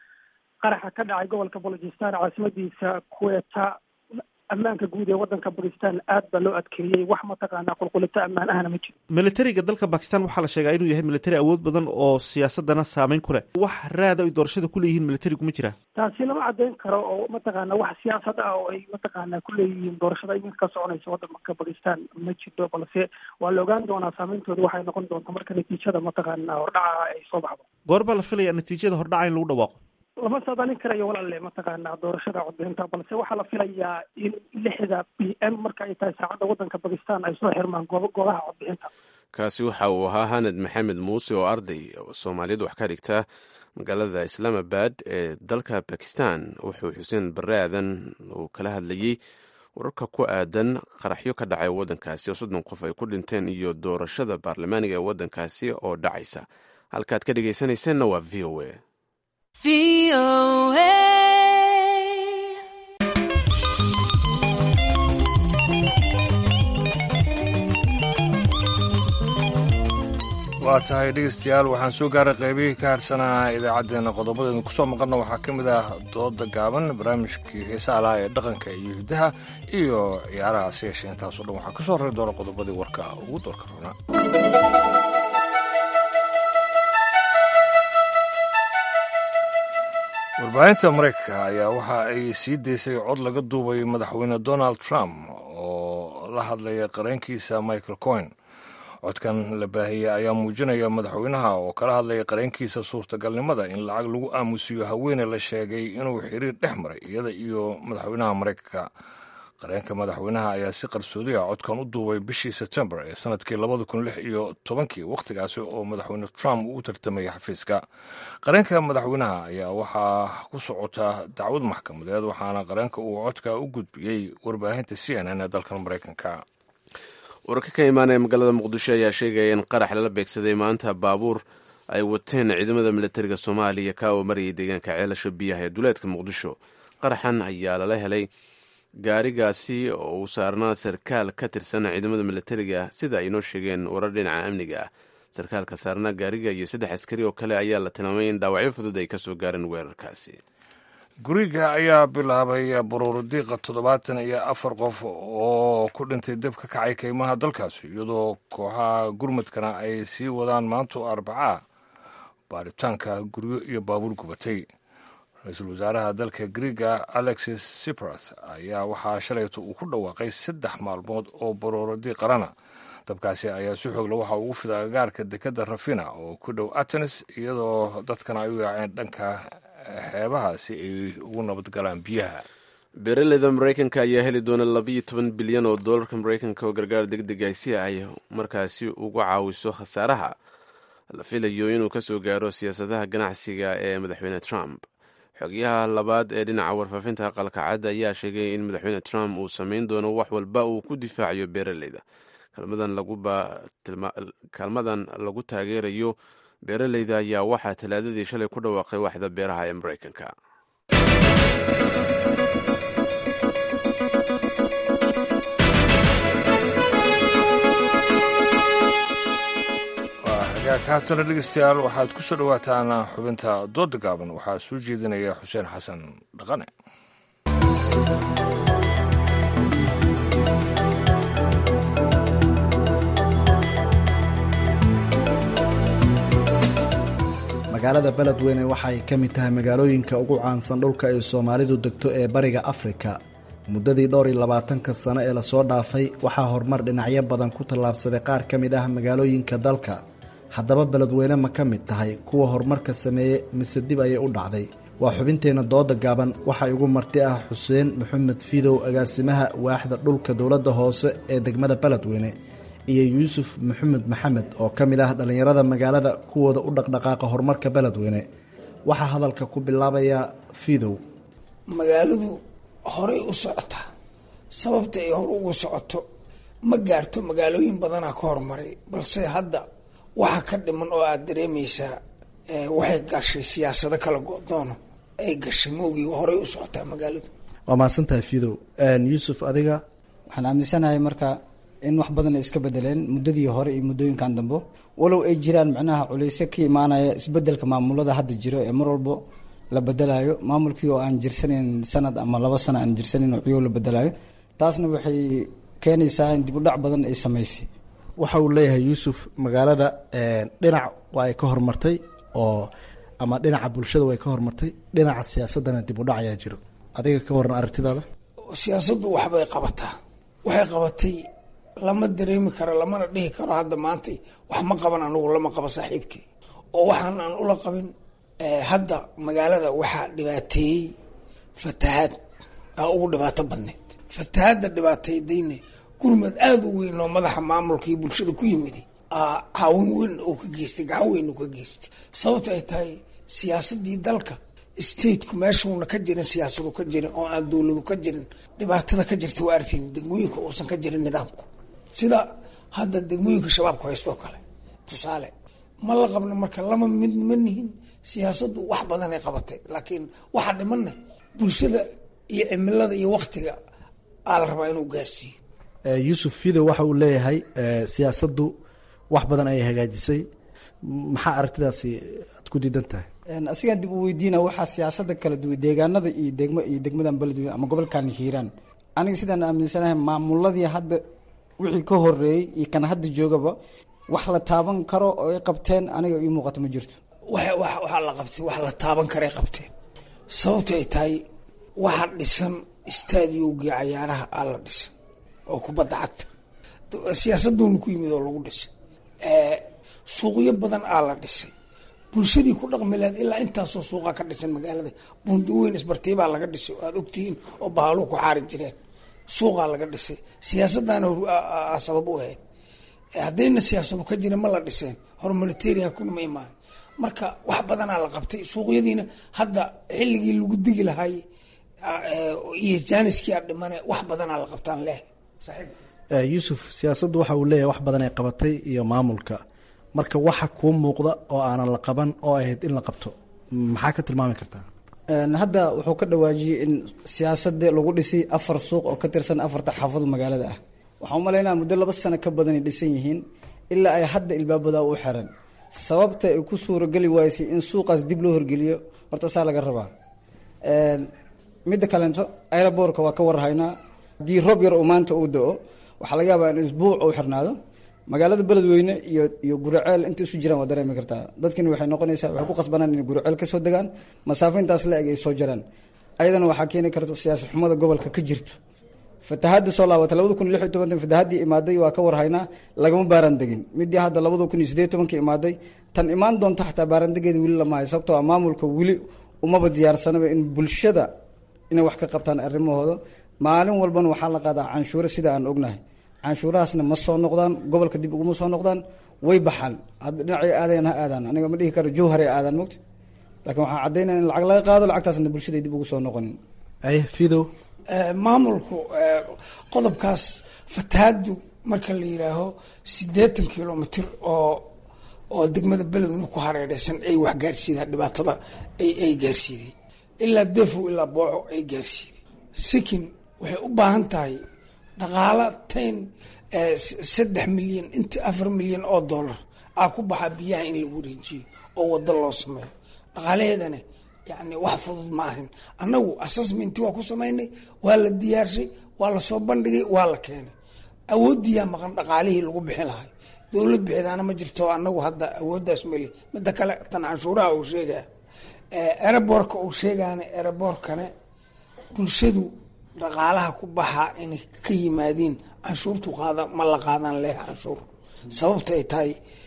qaraxa ka dhacay gobolka balojistan caasimadiisa kuweta ammaanka guud ee wadanka bakistan aad baa loo adkeeyey wax mataqaanaa qulqulito ammaan ahna ma jiro militariga dalka bakistan waxaa la sheegaa inuu yahay militari awood badan oo siyaasadana saameyn ku leh wax raada ay doorashada ku leeyihiin militarigu ma jiraa taasi lama caddeyn karo oo mataqaana wax siyaasad ah oo ay mataqaana ku leeyihiin doorashada iminka ka soconaysa wadanka bakistan ma jirto balse waa la ogaan doonaa saameyntooda waxay noqon doonta marka natiijada mataqaana hordhaca ay soo baxdo goor baa la filayaa natiijada hordhaca in lagu dhawaaqo lama saadaalin karayo walaale mataqaana doorashada codbixinta balse waxaa la filayaa in lixda b m marka ay tahay saacadda wadanka bakistan ay soo xirmaan goob goobaha codbixinta kaasi waxa uu ahaa hanad maxamed muuse oo arday soomaaliyeed wax ka dhigta magaalada islaamabad ee dalka bakistan wuxuu xuseen bare aadan uu kala hadlayey wararka ku aadan qaraxyo ka dhacay waddankaasi oo soddon qof ay ku dhinteen iyo doorashada baarlamaaniga ee waddankaasi oo dhacaysa halkaad ka dhegaysanaysanna waa v o a waa tahay dhegeystayaal waxaan soo gaaray qaybihii ka harsanaa idaacaddeenna qodobadeenu kusoo maqalna waxaa ka mid ah dooda gaaban barnaamijkii heesaha laha ee dhaqanka iyo hiddaha iyo ciyaaraha si yeeshee intaasoo dhan waxaa ka soo rari doona qodobadii warka ugu doorka roonaa warbaahinta maraykanka ayaa waxa ay sii daysay cod laga duubay madaxweyne donald trump oo la hadlaya qareenkiisa michael coin codkan la baahiyey ayaa muujinaya madaxweynaha oo kala hadlaya qareenkiisa suurtagalnimada in lacag lagu aamusiyo haweene la sheegay inuu xiriir dhex maray iyada iyo madaxweynaha maraykanka qareenka madaxweynaha ayaa si qarsoodi ah codkan u duubay bishii sebtembar ee sanadkii labada kun lix iyo tobankii wakhtigaasi oo madaxweyne trump uu u tartamayay xafiiska qareenka madaxweynaha ayaa waxaa ku socota dacwad maxkamadeed waxaana qareenka uu codka u gudbiyey warbaahinta c n n ee dalkan maraykanka wararka ka imaanaya magaalada muqdisho ayaa sheegaya in qarax lala beegsaday maanta baabuur ay wateen ciidamada militariga soomaaliya ka oo marayay deegaanka ceelasha biyaha ee duleedka muqdisho qaraxan ayaa lala helay gaarigaasi oo uu saarnaa sarkaal ka tirsan ciidamada militariga sida ay noo sheegeen warar dhinaca amniga ah sarkaalka saarnaa gaariga iyo saddex askari oo kale ayaa la tilmaamay in dhaawacyo fudud ay kasoo gaareen weerarkaasi guriga ayaa bilaabay baruurdiiqa toddobaatan iyo afar qof oo ku dhintay dab ka kacay keymaha dalkaasi iyadoo kooxaha gurmadkana ay sii wadaan maanto arbacaa baaritaanka guryo iyo baabuur gubatay ra-iisul wasaaraha dalka griega alexis sipras ayaa waxaa shalayto uu ku dhawaaqay saddex maalmood oo baruuradi qarana dabkaasi ayaa si xoogla waxa ugu fida agaarka dekadda rafina oo ku dhow atenes iyadoo dadkana ay u yaaceen dhanka xeebaha si ay ugu nabadgalaan biyaha beeraleyda maraykanka ayaa heli doona labayo toban bilyan oo doolarka maraykanka oo gargaar deg deg ah si ay markaasi uga caawiso khasaaraha la filayo inuu kasoo gaaro siyaasadaha ganacsiga ee madaxweyne trump xogyaha labaad ee dhinaca warfaafinta aqalka cad ayaa sheegay in madaxweyne trump uu samayn doono wax walba uu ku difaacayo beeraleyda kaalmadan lagu taageerayo beeraleyda ayaa waxaa talaadadii shalay ku dhawaaqay waaxda beeraha ee maraykanka haatana dhegeystayaal waxaad ku soo dhowaataan xubinta dooda gaaban waxaa soo jeedinaya xuseen xasan dhaqane magaalada beledweyne waxay ka mid tahay magaalooyinka ugu caansan dhulka ay soomaalidu degto ee bariga afrika muddadii dhowr iyo labaatanka sano ee lasoo dhaafay waxaa horumar dhinacyo badan ku tallaabsaday qaar ka mid ah magaalooyinka dalka haddaba beledweyne ma ka mid tahay kuwa horumarka sameeye mise dib ayay u dhacday waa xubinteenna dooda gaaban waxaa igu marti ah xuseen maxamed fidow agaasimaha waaxda dhulka dowladda hoose ee degmada beledweyne iyo yuusuf maxamed maxamed oo ka mid ah dhallinyarada magaalada kuwooda u dhaqdhaqaaqa horumarka beledweyne waxaa hadalka ku bilaabaya fidow magaaladu horay u socotaa sababta ay hor ugu socoto ma gaarto magaalooyin badanaa ka horumaray balse hadda waxa ka dhiman oo aada dareemaysaa waxay gashay siyaasado kala go-doono ay gashay moogii horay u socotaa magaaladu waa mahadsantahay fidow yuusuf adiga waxaan aaminsanahay marka in wax badan ay iska bedeleen muddadii hore iyo muddooyinkan dambe walow ay jiraan macnaha culeysyo ka imaanaya isbedelka maamulada hadda jiro ee mar walbo la bedelayo maamulkii oo aan jirsanayn sanad ama laba sano aan jirsanayn oo ciyow la bedelayo taasna waxay keenaysaa in dib u dhac badan ay samaysay waxa uu leeyahay yuusuf magaalada dhinac waa ay ka horumartay oo ama dhinaca bulshada way ka horumartay dhinaca siyaasadana dib u dhac ayaa jiro adiga ka waran aragtidaada siyaasaddu waxbay qabataa waxay qabatay lama dareemi karo lamana dhihi karo hadda maanta wax ma qaban anugu lama qabo saaxiibkii oo waxaan aan ula qabin hadda magaalada waxaa dhibaateeyey fatahaad aa ugu dhibaato badneyd fatahaadda dhibaateydayne gurmad aada u weyn oo madaxa maamulka iyo bulshada ku yimid caawin weyn oo ka geystay gacan weyn oo ka geystay sababta ay tahay siyaasadii dalka stateku meeshuuna ka jirin siyaasadu ka jirin oo aan dowladu ka jirin dhibaatada ka jirta waa aragteen degmooyinka uusan ka jirin nidaamku sida hadda degmooyinka shabaabku haystoo kale tusaale ma la qabno marka lama mid ma nihin siyaasaddu wax badanay qabatay laakiin waxaa dhimanna bulshada iyo cimilada iyo waktiga aa la rabaa inuu gaarsiiyo yuusuf fidow waxa uu leeyahay siyaasaddu wax badan ayay hagaajisay maxaa aragtidaasi aad ku diidan tahay asigaan dib u weydiina waxaa siyaasada kala duwan deegaanada iyo degmo iyo degmadan beledweyne ama gobolkan hiiraan aniga sidaan aaminsanahay maamuladii hadda wixii ka horeeyey iyo kan hadda joogaba wax la taaban karo oo ay qabteen aniga ii muuqato ma jirto waxaa la qabtay wax la taaban karay qabteen sababta ay tahay waxa dhisan istaadiyowgii cayaaraha aa la dhisan oo kubadda cagta siyaasaduuna ku yimid oo lagu dhisay suuqyo badan aa la dhisay bulshadii ku dhaqmi lahayd ilaa intaasoo suuqa ka dhisan magaalada buundaweyn isbartiibaa laga dhisay oo aada ogtihiin oo bahaaluu ku xaari jireen suuqaa laga dhisay siyaasaddaana sabab u ahayd haddayna siyaasadu ka jirin ma la dhiseen horumanitarian kuna ma imaahan marka wax badanaa la qabtay suuqyadiina hadda xilligii lagu digi lahay iyo jaaniskii aa dhimane wax badanaa la qabtaan leh yuusuf siyaasaddu waxa uu leeyahay wax badan ay qabatay iyo maamulka marka waxa kuu muuqda oo aanan la qaban oo ahayd in la qabto maxaa ka tilmaami kartaa hadda wuxuu ka dhawaajiyey in siyaasada lagu dhisay afar suuq oo ka tirsan afarta xaafado magaalada ah waxaan umalaynaa muddo laba sano ka badanay dhisan yihiin ilaa ay hadda ilbaabadaa u xiran sababta ay ku suurageli waysay in suuqaas dib loo horgeliyo horta saa laga rabaa midda kaleento aeroboorka waa ka warhaynaa haddii roob yar uu maanta uu da-o waxaa laga yaabaa in isbuuc uu xirnaado magaalada beledweyne iyo iyo guriceel inta isu jiraan waa dareemi kartaa dadkani waxay noqonaysaa waxay ku qasbanaan inay guriceel kasoo degaan masaafo intaas la eg ay soo jaraan ayadana waxaa keeni karta siyaasad xumada gobolka ka jirto fatahaadda soo laabatay labada kun iyo lix iyo tobanka fatahaddii imaaday waa ka warhaynaa lagama baaraan degin midii hadda labada kun iyo sideed tobanka imaaday tan imaan doonta xataa baarandegeeda weli lama hayo sababtoo ah maamulka weli umaba diyaarsanaba in bulshada inay wax ka qabtaan arrimahooda maalin walbana waxaa la qaadaa canshuure sida aan ognahay canshuurahaasna ma soo noqdaan gobolka dib uguma soo noqdaan way baxaan hadda dhinacay aadayan ha aadaan aniga ma dhihi karo jowharay aadaan mogta laakiin waxaan caddaynaya in lacag laga qaado lacagtaasna bulshada ay dib ugu soo noqonin aye fidow maamulku qodobkaas fatahaadu marka la yidhaaho siddeetan kilomitr oo oo degmada beledweyne ku hareereysan ay wax gaarsiidaan dhibaatada ay gaarsiiday ilaa defow ilaa booco ay gaarsiiday sikin waxay u baahan tahay dhaqaala tayn saddex milyan inta afar milyan oo dollar aa ku baxaa biyaha in lagu wareejiyo oo wado loo sameeyo dhaqaalaheedana yani wax fudud ma ahin annagu assessmenti waa ku samaynay waa la diyaarshay waa lasoo bandhigay waa la keenay awoodiyaa maqan dhaqaalihii lagu bixin lahay dowlad bixidaana ma jirto anagu hadda awooddaas mali midda kale tan canshuuraha uu sheegaya ereborka uu sheegaana ereborkane bulshadu dhaqaalaha ku baxaa inay ka yimaadiin canshuurtu qaada ma la qaadaan leh canshuur sababta ay tahay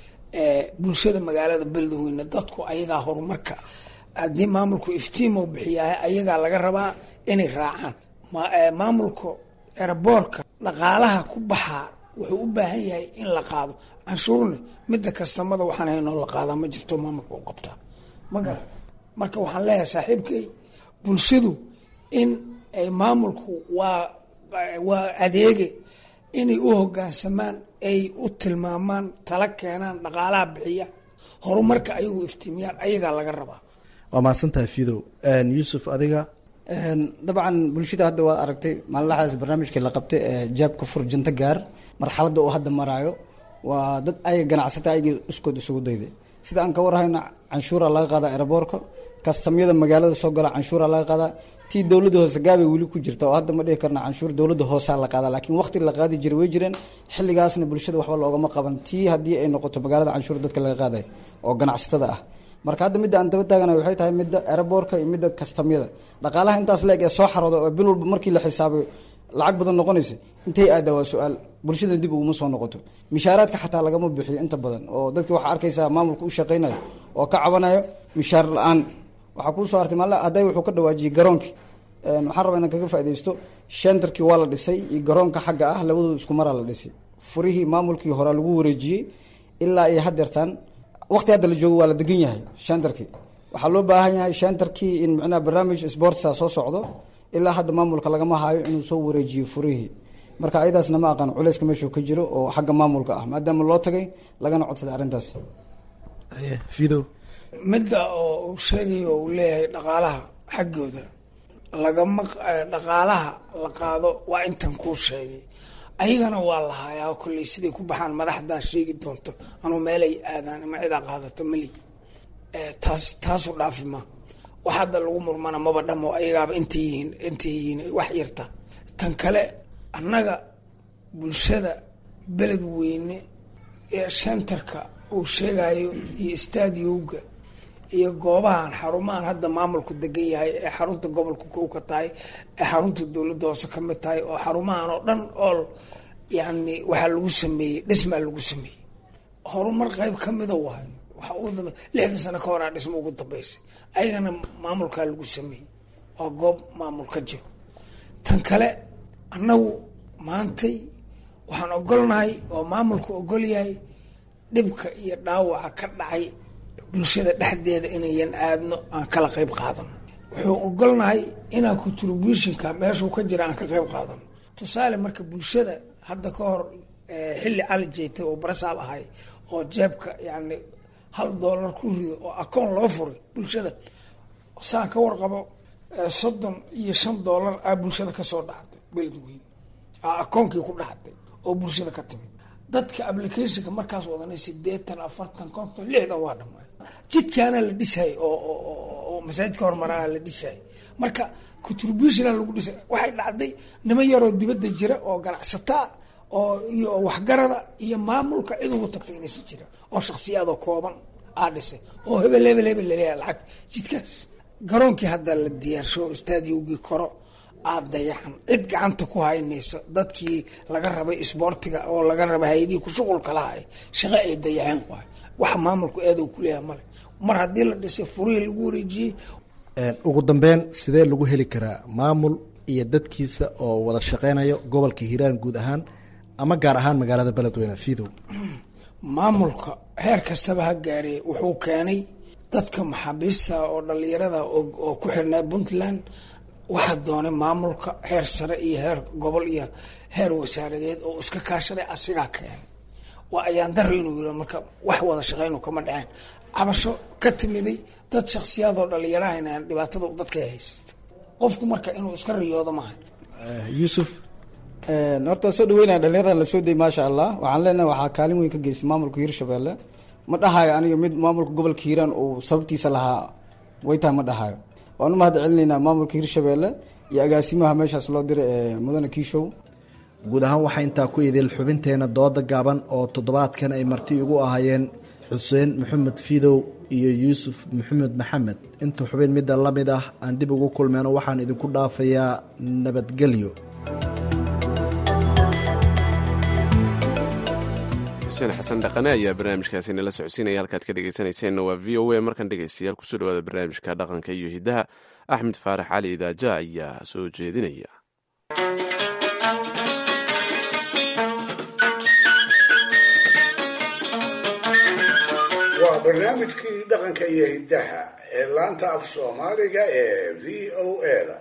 bulshada magaalada beledweyne dadku ayagaa horumarka haddii maamulku iftiimo bixiyaa ayagaa laga rabaa inay raacaan maamulka ereborka dhaqaalaha ku baxaa wuxuu u baahan yahay in la qaado canshuurne midda kastamada waxaan haynoo la qaadaa ma jirto maamulka u qabtaa magar marka waxaan leeyahay saaxiibkay bulshadu in ay maamulku waa waa adeege inay u hogaansamaan ay u tilmaamaan tala keenaan dhaqaalaha bixiya horumarka ayagu iftiimiyaan ayagaa laga rabaa waa mahadsantahay fidow yuusuf adiga dabcan bulshada hadda waa aragtay maalinlaxdaas barnaamijkii la qabtay ee jaabka fur janto gaar marxaladda uu hadda maraayo waa dad ayaga ganacsata ayaga iskood isugu dayday sida aan ka warhayna canshuura laga qaadaa eraboorka kastamyada magaalada soo gala canshuura laga qaadaa tii dowladda hoose gaabay weli ku jirta oo hadda ma dhihi karna canshuur dowladda hoosaa la qaadaa laakiin waqti la qaadi jiray way jireen xilligaasna bulshada waxba loogama qaban tii haddii ay noqoto magaalada canshuur dadka laga qaaday oo ganacsatada ah marka hadda midda aan daba taagana waxay tahay midda eraboorka iyo midda kastamyada dhaqaalaha intaas leeg ee soo xarooda oo bil walba markii la xisaabayo lacag badan noqonaysa intay aadaa waa su-aal bulshada dib uguma soo noqoto mishaaraadka xataa lagama bixiyo inta badan oo dadki waxaa arkaysaa maamulka u shaqaynayo oo ka cabanayo mishaar la-aan waxaa kuu soo hartay maalla hadday wuxuu ka dhawaajiyey garoonkii waxaan rabaa inaan kaga faaidaysto shentarkii waa la dhisay iyo garoonka xagga ah labadooda isku maraa la dhisay furihii maamulkii horaa lagu wareejiyey ilaa iyo hadeertaan waqti hadda la joogo waa la degan yahay shentarkii waxaa loo baahan yahay shentarkii in micnaha barnaamij sportsa soo socdo ilaa hadda maamulka lagama hayo inuu soo wareejiyo furihii marka ayadaasna ma aqaan culeyska meeshuu ka jiro oo xagga maamulka ah maadaama loo tagay lagana codsaday arrintaas fidow midda oo uu sheegayo uu leeyahay dhaqaalaha xaggooda lagama dhaqaalaha la qaado waa intan kuu sheegay ayagana waa la hayaa kolley siday ku baxaan madaxdaa sheegi doonto anuu meelay aadaan ama cidaa qaadato mali taas taasu dhaafi ma wax hadda lagu murmana maba dhamo ayagaaba intay yihiin intay yihiin wax yarta tan kale annaga bulshada beled weyne ee shentarka uu sheegayo iyo stadiowga iyo goobahan xarumahan hadda maamulku degan yahay ee xarunta gobolka kow ka tahay ee xarunta dowladda hoose ka mid tahay oo xarumahan oo dhan ool yani waxaa lagu sameeyey dhismaa lagu sameeyey horumar qayb ka mida waay waxa ugu dambe lixdan sano ka horaa dhismo ugu dambeysay ayagana maamulkaa lagu sameeyey waa goob maamul ka jiro tan kale annagu maantay waxaan ogolnahay oo maamulku ogol yahay dhibka iyo dhaawaca ka dhacay bulshada dhexdeeda inayan aadno aan kala qayb qaadano wuxuu ogolnahay inaan contributionka meeshuu ka jira aan ka qayb qaadano tusaale marka bulshada hadda ka hor xilli cali jeetay oo barasaab ahay oo jeebka yani hal doolar ku rido oo akoon loo furay bulshada saan ka warqabo soddon iyo shan doolar aa bulshada kasoo dhacday beledweyne aa akoonkii ku dhacday oo bulshada ka timid dadka applicationka markaas wadanay sideetan afartan konton lixdan waa dhamay jidkaana la dhisay oo masaajidka horumaraha la dhisay marka contributiona lagu dhisay waxay dhacday niman yaroo dibadda jira oo ganacsataa oo iyo waxgarada iyo maamulka cid ugu tagtay inaysan jira oo shaksiyaadoo kooban aa dhisay oo hebel hebel hebel laleeyahay lacag jidkaas garoonkii hadda la diyaarsho stadiogii koro aada dayacan cid gacanta ku haynaysa dadkii laga rabay isboortiga oo laga rabay hay-adihii ku shuqulka lahay shaqo ay dayaceen waay waxa maamulku eedow kuleeyahay male mar haddii la dhisay furihii lagu wareejiyey ugu dambeyn sidee lagu heli karaa maamul iyo dadkiisa oo wada shaqeynayo gobolka hiiraan guud ahaan ama gaar ahaan magaalada beledweyne fidow maamulka heer kastaba ha gaaree wuxuu keenay dadka maxaabiista oo dhalinyarada oo ku xirnaa puntland waxaa doonay maamulka heer sare iyo heer gobol iyo heer wasaaradeed oo iska kaashaday asigaa keenay waa ayaan daro inuu yiri marka wax wada shaqeynu kama dhaceen cabasho ka timiday dad shaksiyaadoo dhalinyarahayna dhibaatada dadka haysta qofku marka inuu iska riyoodo maaha yuusuf horta soo dhaweynaya dhalinyaradan lasoo dayay maasha allah waxaan leenahay waxaa kaalin weyn ka geystay maamulka hiirshabelle ma dhahayo aniga mid maamulka gobolka hiiraan uu sababtiisa lahaa way tahay ma dhahayo waan u mahad celinaynaa maamulka hiirshabelle iyo agaasimaha meeshaas loo diray ee mudane kiishow guud ahaan waxaa intaa ku idil xubinteena dooda gaaban oo toddobaadkan ay marti igu ahaayeen xuseen maxamed fidow iyo yuusuf maxamed maxamed inta xubin midda la mid ah aan dib ugu kulmeyno waxaan idinku dhaafayaa nabadgelyo xuseen xasan dhaqane ayaa barnaamijkaasi nala socodsiinaya halkaad ka dhegeysanayseena waa v o a markan dhegeystayaal kusoo dhawaada barnaamijka dhaqanka iyo hidaha axmed faarax cali idaaja ayaa soo jeedinaya waa barnaamijkii dhaqanka iyo hiddaha ee laanta af soomaaliga ee v o a-da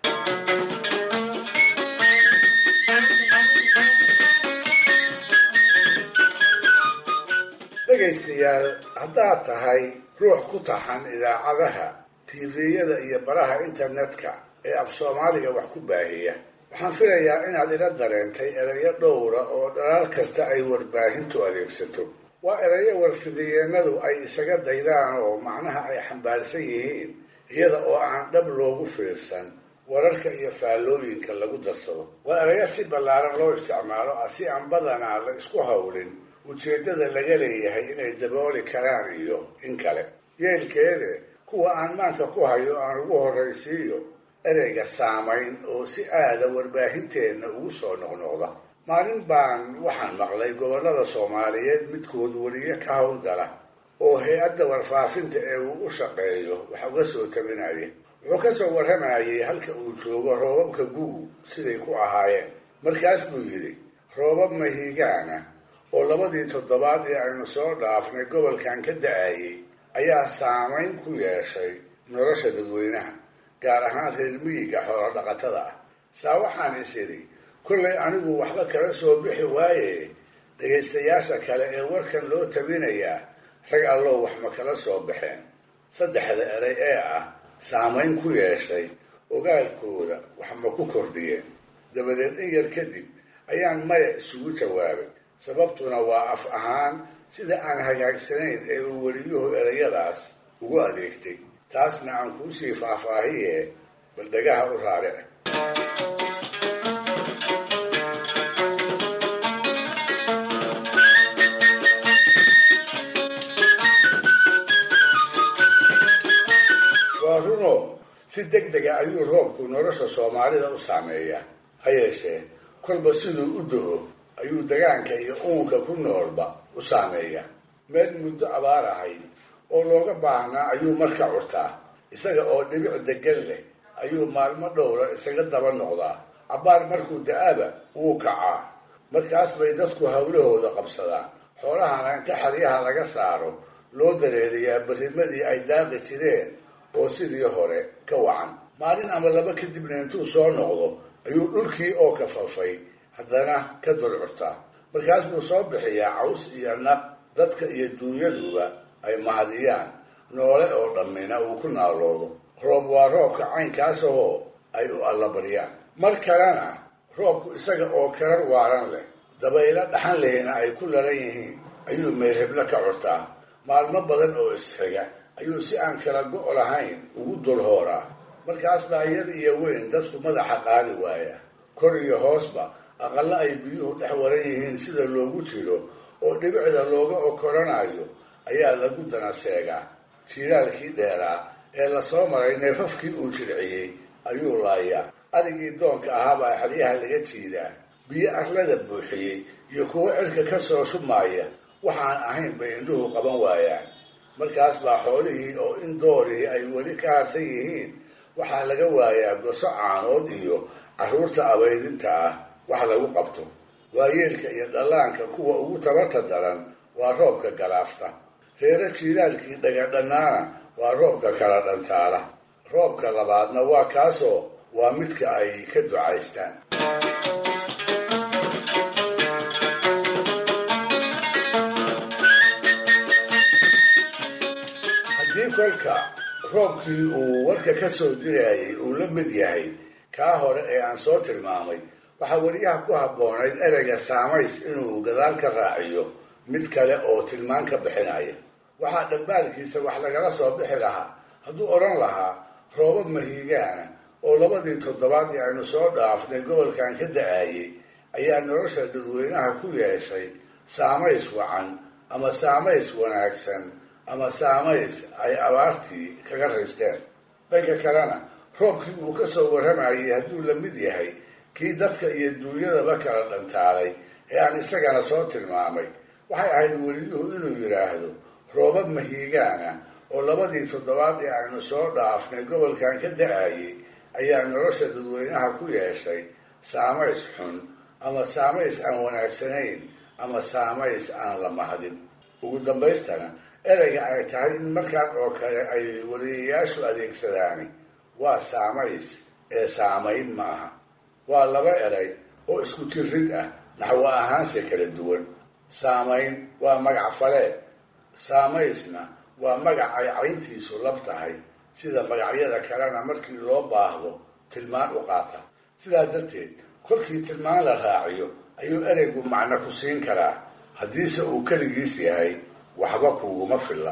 dhegaystayaal haddaad tahay ruux ku taxan idaacadaha tiifiyada iyo baraha internetka ee af soomaaliga wax ku baahiya waxaan filayaa inaad ila dareentay erayo dhowra oo dhalaal kasta ay warbaahintu adeegsato waa erayo warfidiyeenadu ay isaga daydaan oo macnaha ay xambaarsan yihiin iyada oo aan dhab loogu fiirsan wararka iyo faallooyinka lagu darsado waa erayo si ballaaran loo isticmaalo ah si aan badanaa la isku hawlin ujeeddada laga leeyahay inay dabooli karaan iyo in kale yeelkeede kuwa aan maanka ku hayo aan ugu horraysiiyo ereyga saamayn oo si aada warbaahinteenna ugu soo noqnoqda maalin baan waxaan maqlay gobollada soomaaliyeed midkood weliye ka howlgala oo hay-adda warfaafinta ee uu u shaqeeyo wax uga soo tabinaya wuxuu ka soo warramayay halka uu joogo roobabka gugu siday ku ahaayeen markaas buu yidhi roobab mahiigaana oo labadii toddobaad ee aynu soo dhaafnay gobolkan ka da-ayay ayaa saamayn ku yeeshay nolosha dadweynaha gaar ahaan reer miyiga xoolo dhaqatada ah saa waxaan is idhi kollay anigu waxba kala soo bixi waaye dhegaystayaasha kale ee warkan loo tabinayaa rag allow wax ma kala soo baxeen saddexda erey ee ah saamayn ku yeeshay ogaalkooda wax ma ku kordhiyeen dabadeed in yar kadib ayaan maya isugu jawaabay sababtuna waa af ahaan sida aan hagaagsanayn ee uu weliyuhu erayadaas ugu adeegtay taasna aan kuusii faahfaahiye bal dhagaha u raaric waa runo si deg dega ayuu roobku nolosha soomaalida u saameeyaa ha yeeshee kolba siduu u do-o ayuu dagaanka iyo uunka ku noolba u saameeyaa meel muddo abaar ahayd oo looga baahnaa ayuu marka curtaa isaga oo dhibic degan leh ayuu maalmo dhowra isaga daba noqdaa cabbaar markuu da-aba wuu kacaa markaas bay dadku hawlahooda qabsadaan xoolahana inta xeryaha laga saaro loo dareeriyaa barrimadii ay daaqi jireen oo sidii hore ka wacan maalin ama laba kadibna intuu soo noqdo ayuu dhulkii oo kafafay haddana ka dulcurtaa markaas buu soo bixiyaa caws iyo naq dadka iyo dunyaduba ay mahadiyaan noole oo dhammina uu ku naaloodo roob waa roobka caynkaas ahoo ay u allabaryaan mar kalena roobku isaga oo karar waaran leh dabaylo dhaxan lehina ay ku lalan yihiin ayuu meyrheblo ka curtaa maalmo badan oo isxiga ayuu si aan kala go' lahayn ugu dul hooraa markaas baa yar iyo weyn dadku madaxa qaadi waaya kor iyo hoosba aqallo ay biyuhu dhex waran yihiin sida loogu jiro oo dhibicda looga okoranayo ayaa lagu dana seegaa jiiraalkii dheeraa ee lasoo maray neefafkii uu jirciyey ayuu laayaa arigii doonka ahaabaa xeryaha laga jiidaa biyo arlada buuxiyey iyo kuwo cirka ka soo shubmaaya waxaan ahayn bay indhuhu qaban waayaan markaas baa xoolihii oo in doorihii ay weli ka harsan yihiin waxaa laga waayaa goso caanood iyo carruurta abaydinta ah wax lagu qabto waayeelka iyo dhallaanka kuwa ugu tabarta daran waa roobka galaafta reero jiiraalkii dhagadhannaana waa roobka kala dhantaala roobka labaadna waa kaasoo waa midka ay ka ducaystaan haddii kolka roobkii uu warka ka soo dirayay uu la mid yahay kaa hore ee aan soo tilmaamay waxaa weliyaha ku habboonayd ereyga saamays inuu gadaal ka raaciyo mid kale oo tilmaan ka bixinaya waxaa dhambaalkiisa wax lagala soo bixi lahaa hadduu odhan lahaa roobab mahiigaana oo labadii toddobaad ee aynu soo dhaafnay gobolkan ka da-ayay ayaa nolosha dadweynaha ku yeeshay saamays wacan ama saamays wanaagsan ama saamays ay abaartii kaga raysteen dhanka kalena roobkii uu ka soo warramayay hadduu la mid yahay kii dadka iyo duunyadaba kala dhantaalay ee aan isagana soo tilmaamay waxay ahayd weliyuhu inuu yidhaahdo roobab mahiigaana oo labadii toddobaad ee aynu soo dhaafnay gobolkan ka da-ayay ayaa nolosha dadweynaha ku yeeshay saamays xun ama saamays aan wanaagsanayn ama saamays aan la mahadin ugu dambaystana ereyga ay tahay in markaan oo kale ay wariyayaashu adeegsadaani waa saamays ee saamayn ma aha waa laba erey oo isku jirid ah naxwo ahaanse kala duwan saamayn waa magac faleed saamaysna waa magac ay cayntiisu lab tahay sida magacyada kalena markii loo baahdo tilmaan u qaata sidaa darteed kolkii tilmaan la raaciyo ayuu ereygu macno ku siin karaa haddiise uu keligiis yahay waxba kuuguma filla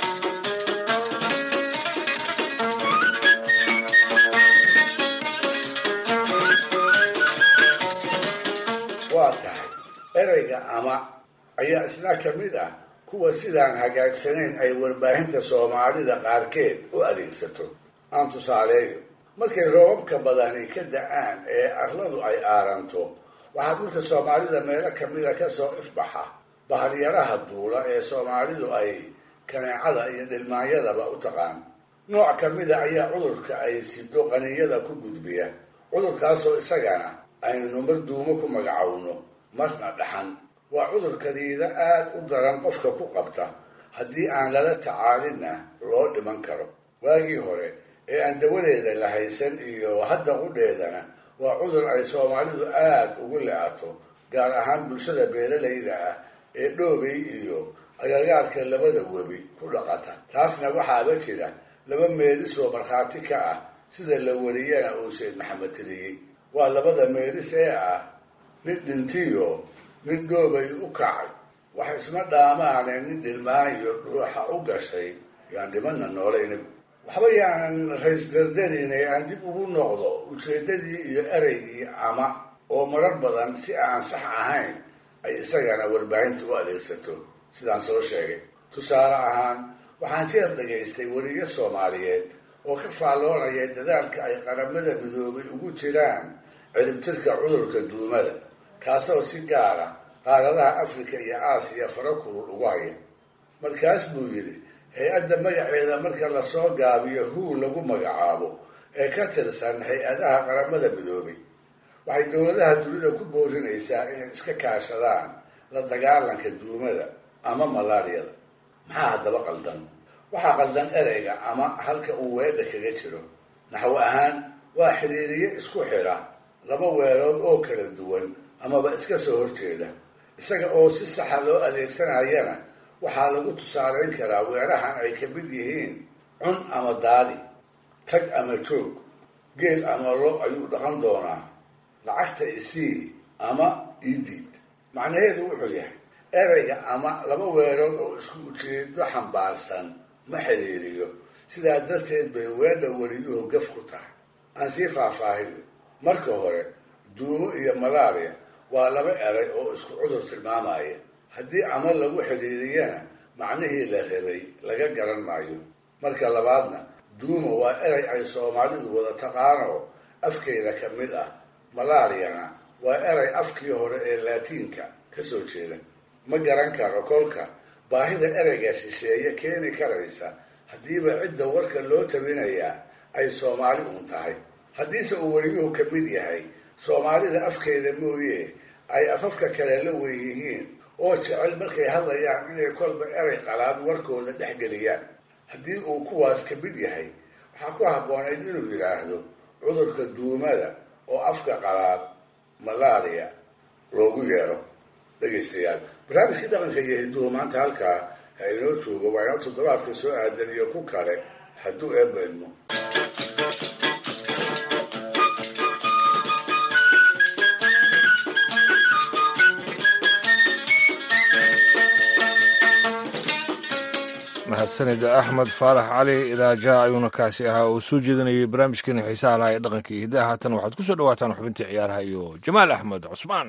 waa tahay ereyga ama ayaa isna ka mid ah kuwa sidaan hagaagsanayn ay warbaahinta soomaalida qaarkeed u adeegsato aan tusaaleeyo markay roobabka badani ka da-aan ee arladu ay aaranto waxaa dhulka soomaalida meelo kamida kasoo ifbaxa bahalyaraha duula ee soomaalidu ay kaneecada iyo dhilmaanyadaba u taqaan nooc kamida ayaa cudurka ay sido qaniyada ku gudbiya cudurkaasoo isagana aynu mar duumo ku magacowno marna dhaxan waa cudur kadiida aada u daran qofka ku qabta haddii aan lala tacaalinna loo dhiman karo waagii hore ee aan dawadeeda la haysan iyo hadda qudheedana waa cudur ay soomaalidu aada ugu le-ato gaar ahaan bulshada beeralayda ah ee dhoobay iyo agagaarka labada webi ku dhaqata taasna waxaaba jira laba meelisoo markhaati ka ah sida la wariyana uu sayd maxamed tiriyey waa labada meelis ee ah nin dhintiyo nin dhoobay u kacay wax isma dhaamaane nin dhilmaayo dhuuxa u gashay yaan dhimana noolaynagu waxba yaanan rays dardarin ee aan dib ugu noqdo ujeedadii iyo ereygii ama oo marar badan si aan sax ahayn ay isagana warbaahinta u adeegsato sidaan soo sheegay tusaale ahaan waxaan jeer dhagaystay weriyo soomaaliyeed oo ka faalloonaya dadaalka ay qaramada midoobay ugu jiraan ciribtirka cudurka duumada kaasoo si gaara qaaradaha afrika iyo aasiya fara kulul ugu haya markaas buu yidhi hay-adda magaceeda marka lasoo gaabiyo huu lagu magacaabo ee ka tirsan hay-adaha qaramada midoobay waxay dowladaha dunida ku boorinaysaa inay iska kaashadaan la dagaalanka duumada ama malaariyada maxaa haddaba qaldan waxaa qaldan ereyga ama halka uu weedha kaga jiro naxwo ahaan waa xiriiriye isku xira laba weelood oo kala duwan amaba iska soo horjeeda isaga oo si saxa loo adeegsanayana waxaa lagu tusaaleyn karaa weerahan ay ka mid yihiin cun ama daadi tag ama joog geel ama lo ayuu dhaqan doonaa lacagta isii ama idiid macnaheedu wuxuu yahay ereyga ama laba weerood oo isku ujeedo xambaarsan ma xiriiriyo sidaa darteed bay weedha weliyuhu gaf ku tahay aan sii faahfaahiyo marka hore duumo iyo malaria waa laba erey oo isku cudur tilmaamaya haddii ama lagu xidhiiriyana macnihii la rabay laga garan maayo marka labaadna duumo waa erey ay soomaalidu wada taqaano afkeeda ka mid ah malaariyana waa erey afkii hore ee laatiinka ka soo jeeda ma garan karo kolka baahida ereyga shisheeye keeni karaysa haddiiba cidda warka loo tabinayaa ay soomaali uun tahay haddiise uu weliyuhu ka mid yahay soomaalida afkeeda mooye ay afafka kale la wen yihiin oo jecel markay hadlayaan inay kolba erey qalaad warkooda dhex geliyaan haddii uu kuwaas ka mid yahay waxaa ku habboonayd inuu yidhaahdo cudurka duumada oo afka qalaad malaria loogu yeero dhegaystayaal barnaamijkii dhaqanka iyo hinduhu maanta halkaa ha inoo joogo waa inoo toddobaadka soo aadan iyo ku kale hadduu eebba idmo mahadsanid axmed faarax cali idaaja ayuuna kaasi ahaa oo soo jeedinayay barnaamijkeena xiisaha lahaa ee dhaqanka iyo hiddaha haatan waxaad ku soo dhawaataan xubintii ciyaaraha iyo jamaal axmed cusmaan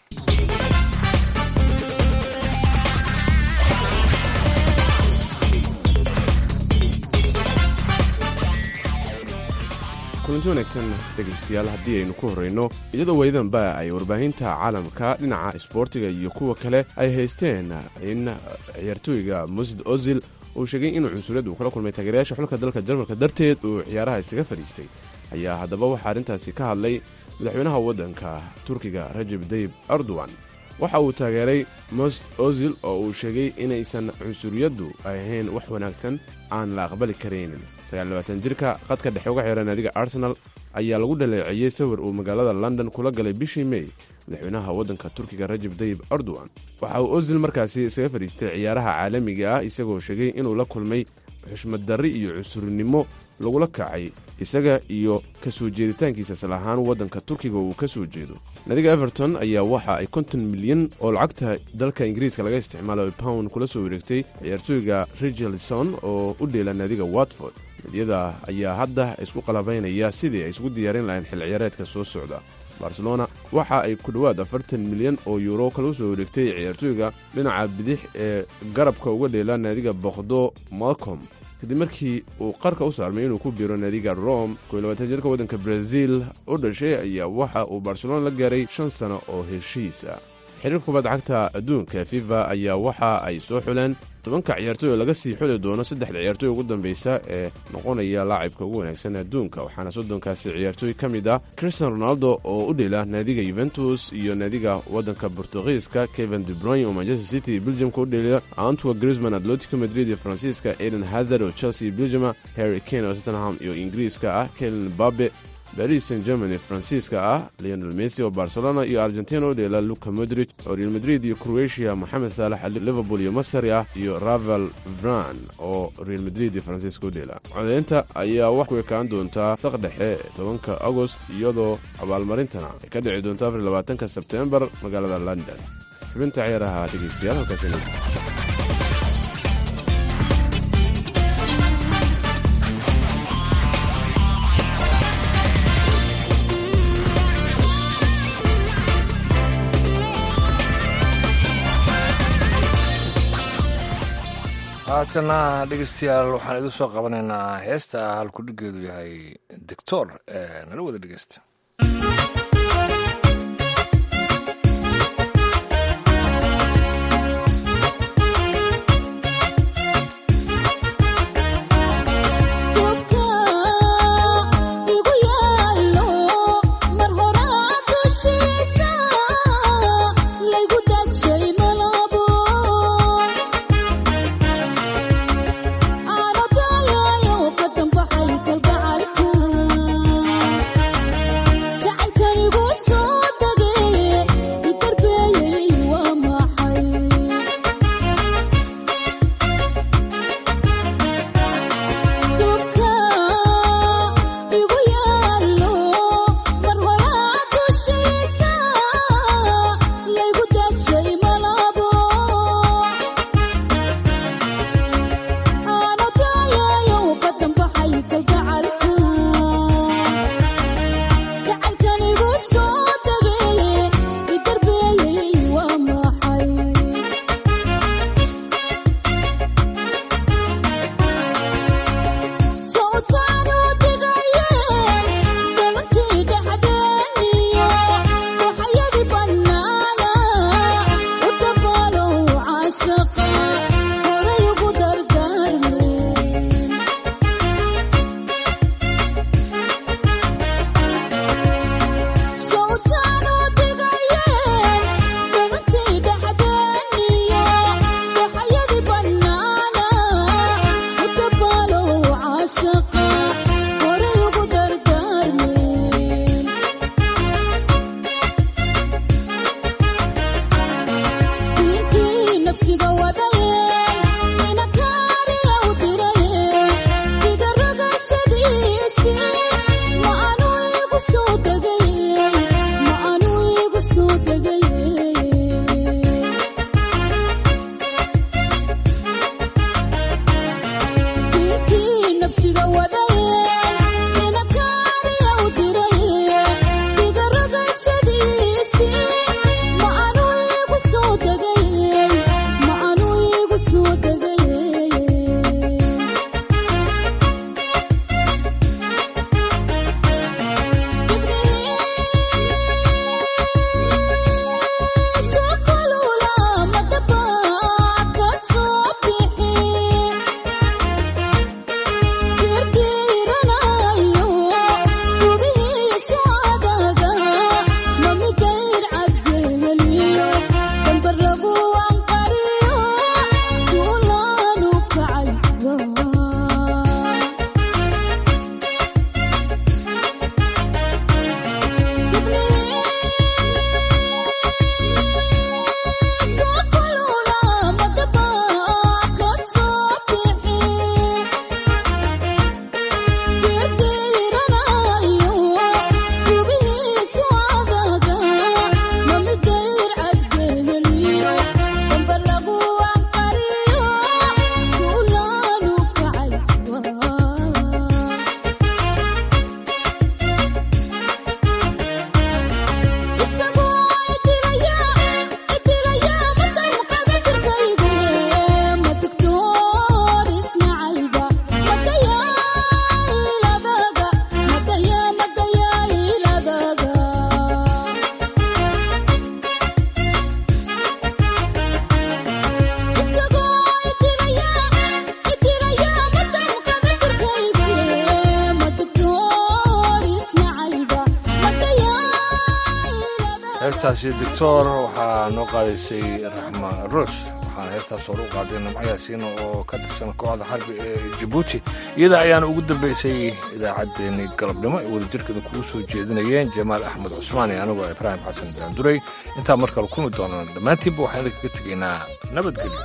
kulanti wanaagsan dhegaystayaal haddii aynu ku horrayno iyadoo weydanba ay warbaahinta caalamka dhinaca isboortiga iyo kuwa kale ay haysteen in ciyaartooyga musid ozil uu sheegay inuu cunsuriyad uu kala kulmay taageerayaasha xulka dalka jarmalka darteed uu ciyaaraha isaga fadhiistay ayaa haddaba waxaa arrintaasi ka hadlay madaxweynaha waddanka turkiga rajab dayib erdogan waxa uu taageeray most ozil oo uu sheegay inaysan cunsuriyaddu ahayn wax wanaagsan aan la aqbali karaynin jirka qadka dhexe uga xiran naadiga arsenal ayaa lagu dhaleeceeyey sawir uu magaalada london kula galay bishii mey madaxweynaha waddanka turkiga rajab dayib erdogan waxa uu ozil markaasi isaga fadhiistay ciyaaraha caalamiga ah isagoo sheegay inuu la kulmay xushmad darri iyo cunsurinimo lagula kacay isaga iyo ka soo jeeditaankiisa isal ahaan waddanka turkiga uu ka soo jeedo naadiga everton ayaa waxa ay konton milyan oo lacagta dalka ingiriiska laga isticmaalo pound kula soo wareegtay ciyaartooyga richarlison oo u dheela naadiga watford midiyada ayaa hadda isku qalabaynaya sidii ay isugu diyaarin lahayn xil ciyaareedka soo socda barcelona waxa ay ku dhowaad afartan milyan oo yuuro kala soo wareegtay ciyaartooyga dhinaca bidix ee garabka uga dheela naadiga boqdo malcom kadib markii uu qarka u saarmay inuu ku biiro naadiga rome jirka waddanka brazil u dhashay ayaa waxa uu barcelona la gaaray shan sano oo heshiisa xiriirka kubadda cagta adduunka fifa ayaa waxa ay soo xuleen tobanka ciyaartooy oo laga sii xuli doono saddexda ciyaartooy ugu dambeysa ee noqonaya laacibka ugu wanaagsan adduunka waxaana soddonkaasi ciyaartooy ka mid ah christian ronaldo oo u dhela naadiga yuventus iyo naadiga waddanka bortugiiska kevin debroyn oo manchester city belgiumka u dheliya antwa grisman atletico madrid iyo faransiiska eden hazard oo chelsea belgiuma harry kane oo tottenham iyo ingiriiska ah kelen babe baris san germany faransiiska ah leonel messi oo barcelona iyo argentina u dheela luka modrid oo real madrid iyo croatia moxamed saalax liverpool iyo masari ah iyo ravel vran oo real madrid iyo faransiiska u dheela codeynta ayaa wax ku ekaan doontaa saq dhexe tobanka agost iyadoo abaalmarintana ay ka dhici doonto afar labaatanka sebtembar magaalada london xubinta ciyaaraha dhegeystayaal halkaas haatana dhegeystayaal waxaan idin soo qabanaynaa heesta halkudhigeedu yahay doctor nala wada dhegeysta Jacayl heestaasi doctor waxaa noo qaadaysay raxma ruush waxaana heestaas hore u qaaday nimco yaasiina oo ka tirsan kooxda xarbi ee jabuuti iyada ayaana ugu dambeysay idaacaddeenii galabnimo ay wadajirkeeda kugu soo jeedinayeen jamaal axmed cusmaan iyo anigoo ibraahim xasan daanduray intaa markale kulmi doonaan dhammaantiinba waxaan idinkaga tegaynaa nabadgelyo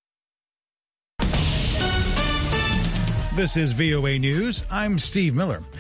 This is VOA News. I'm Steve Miller.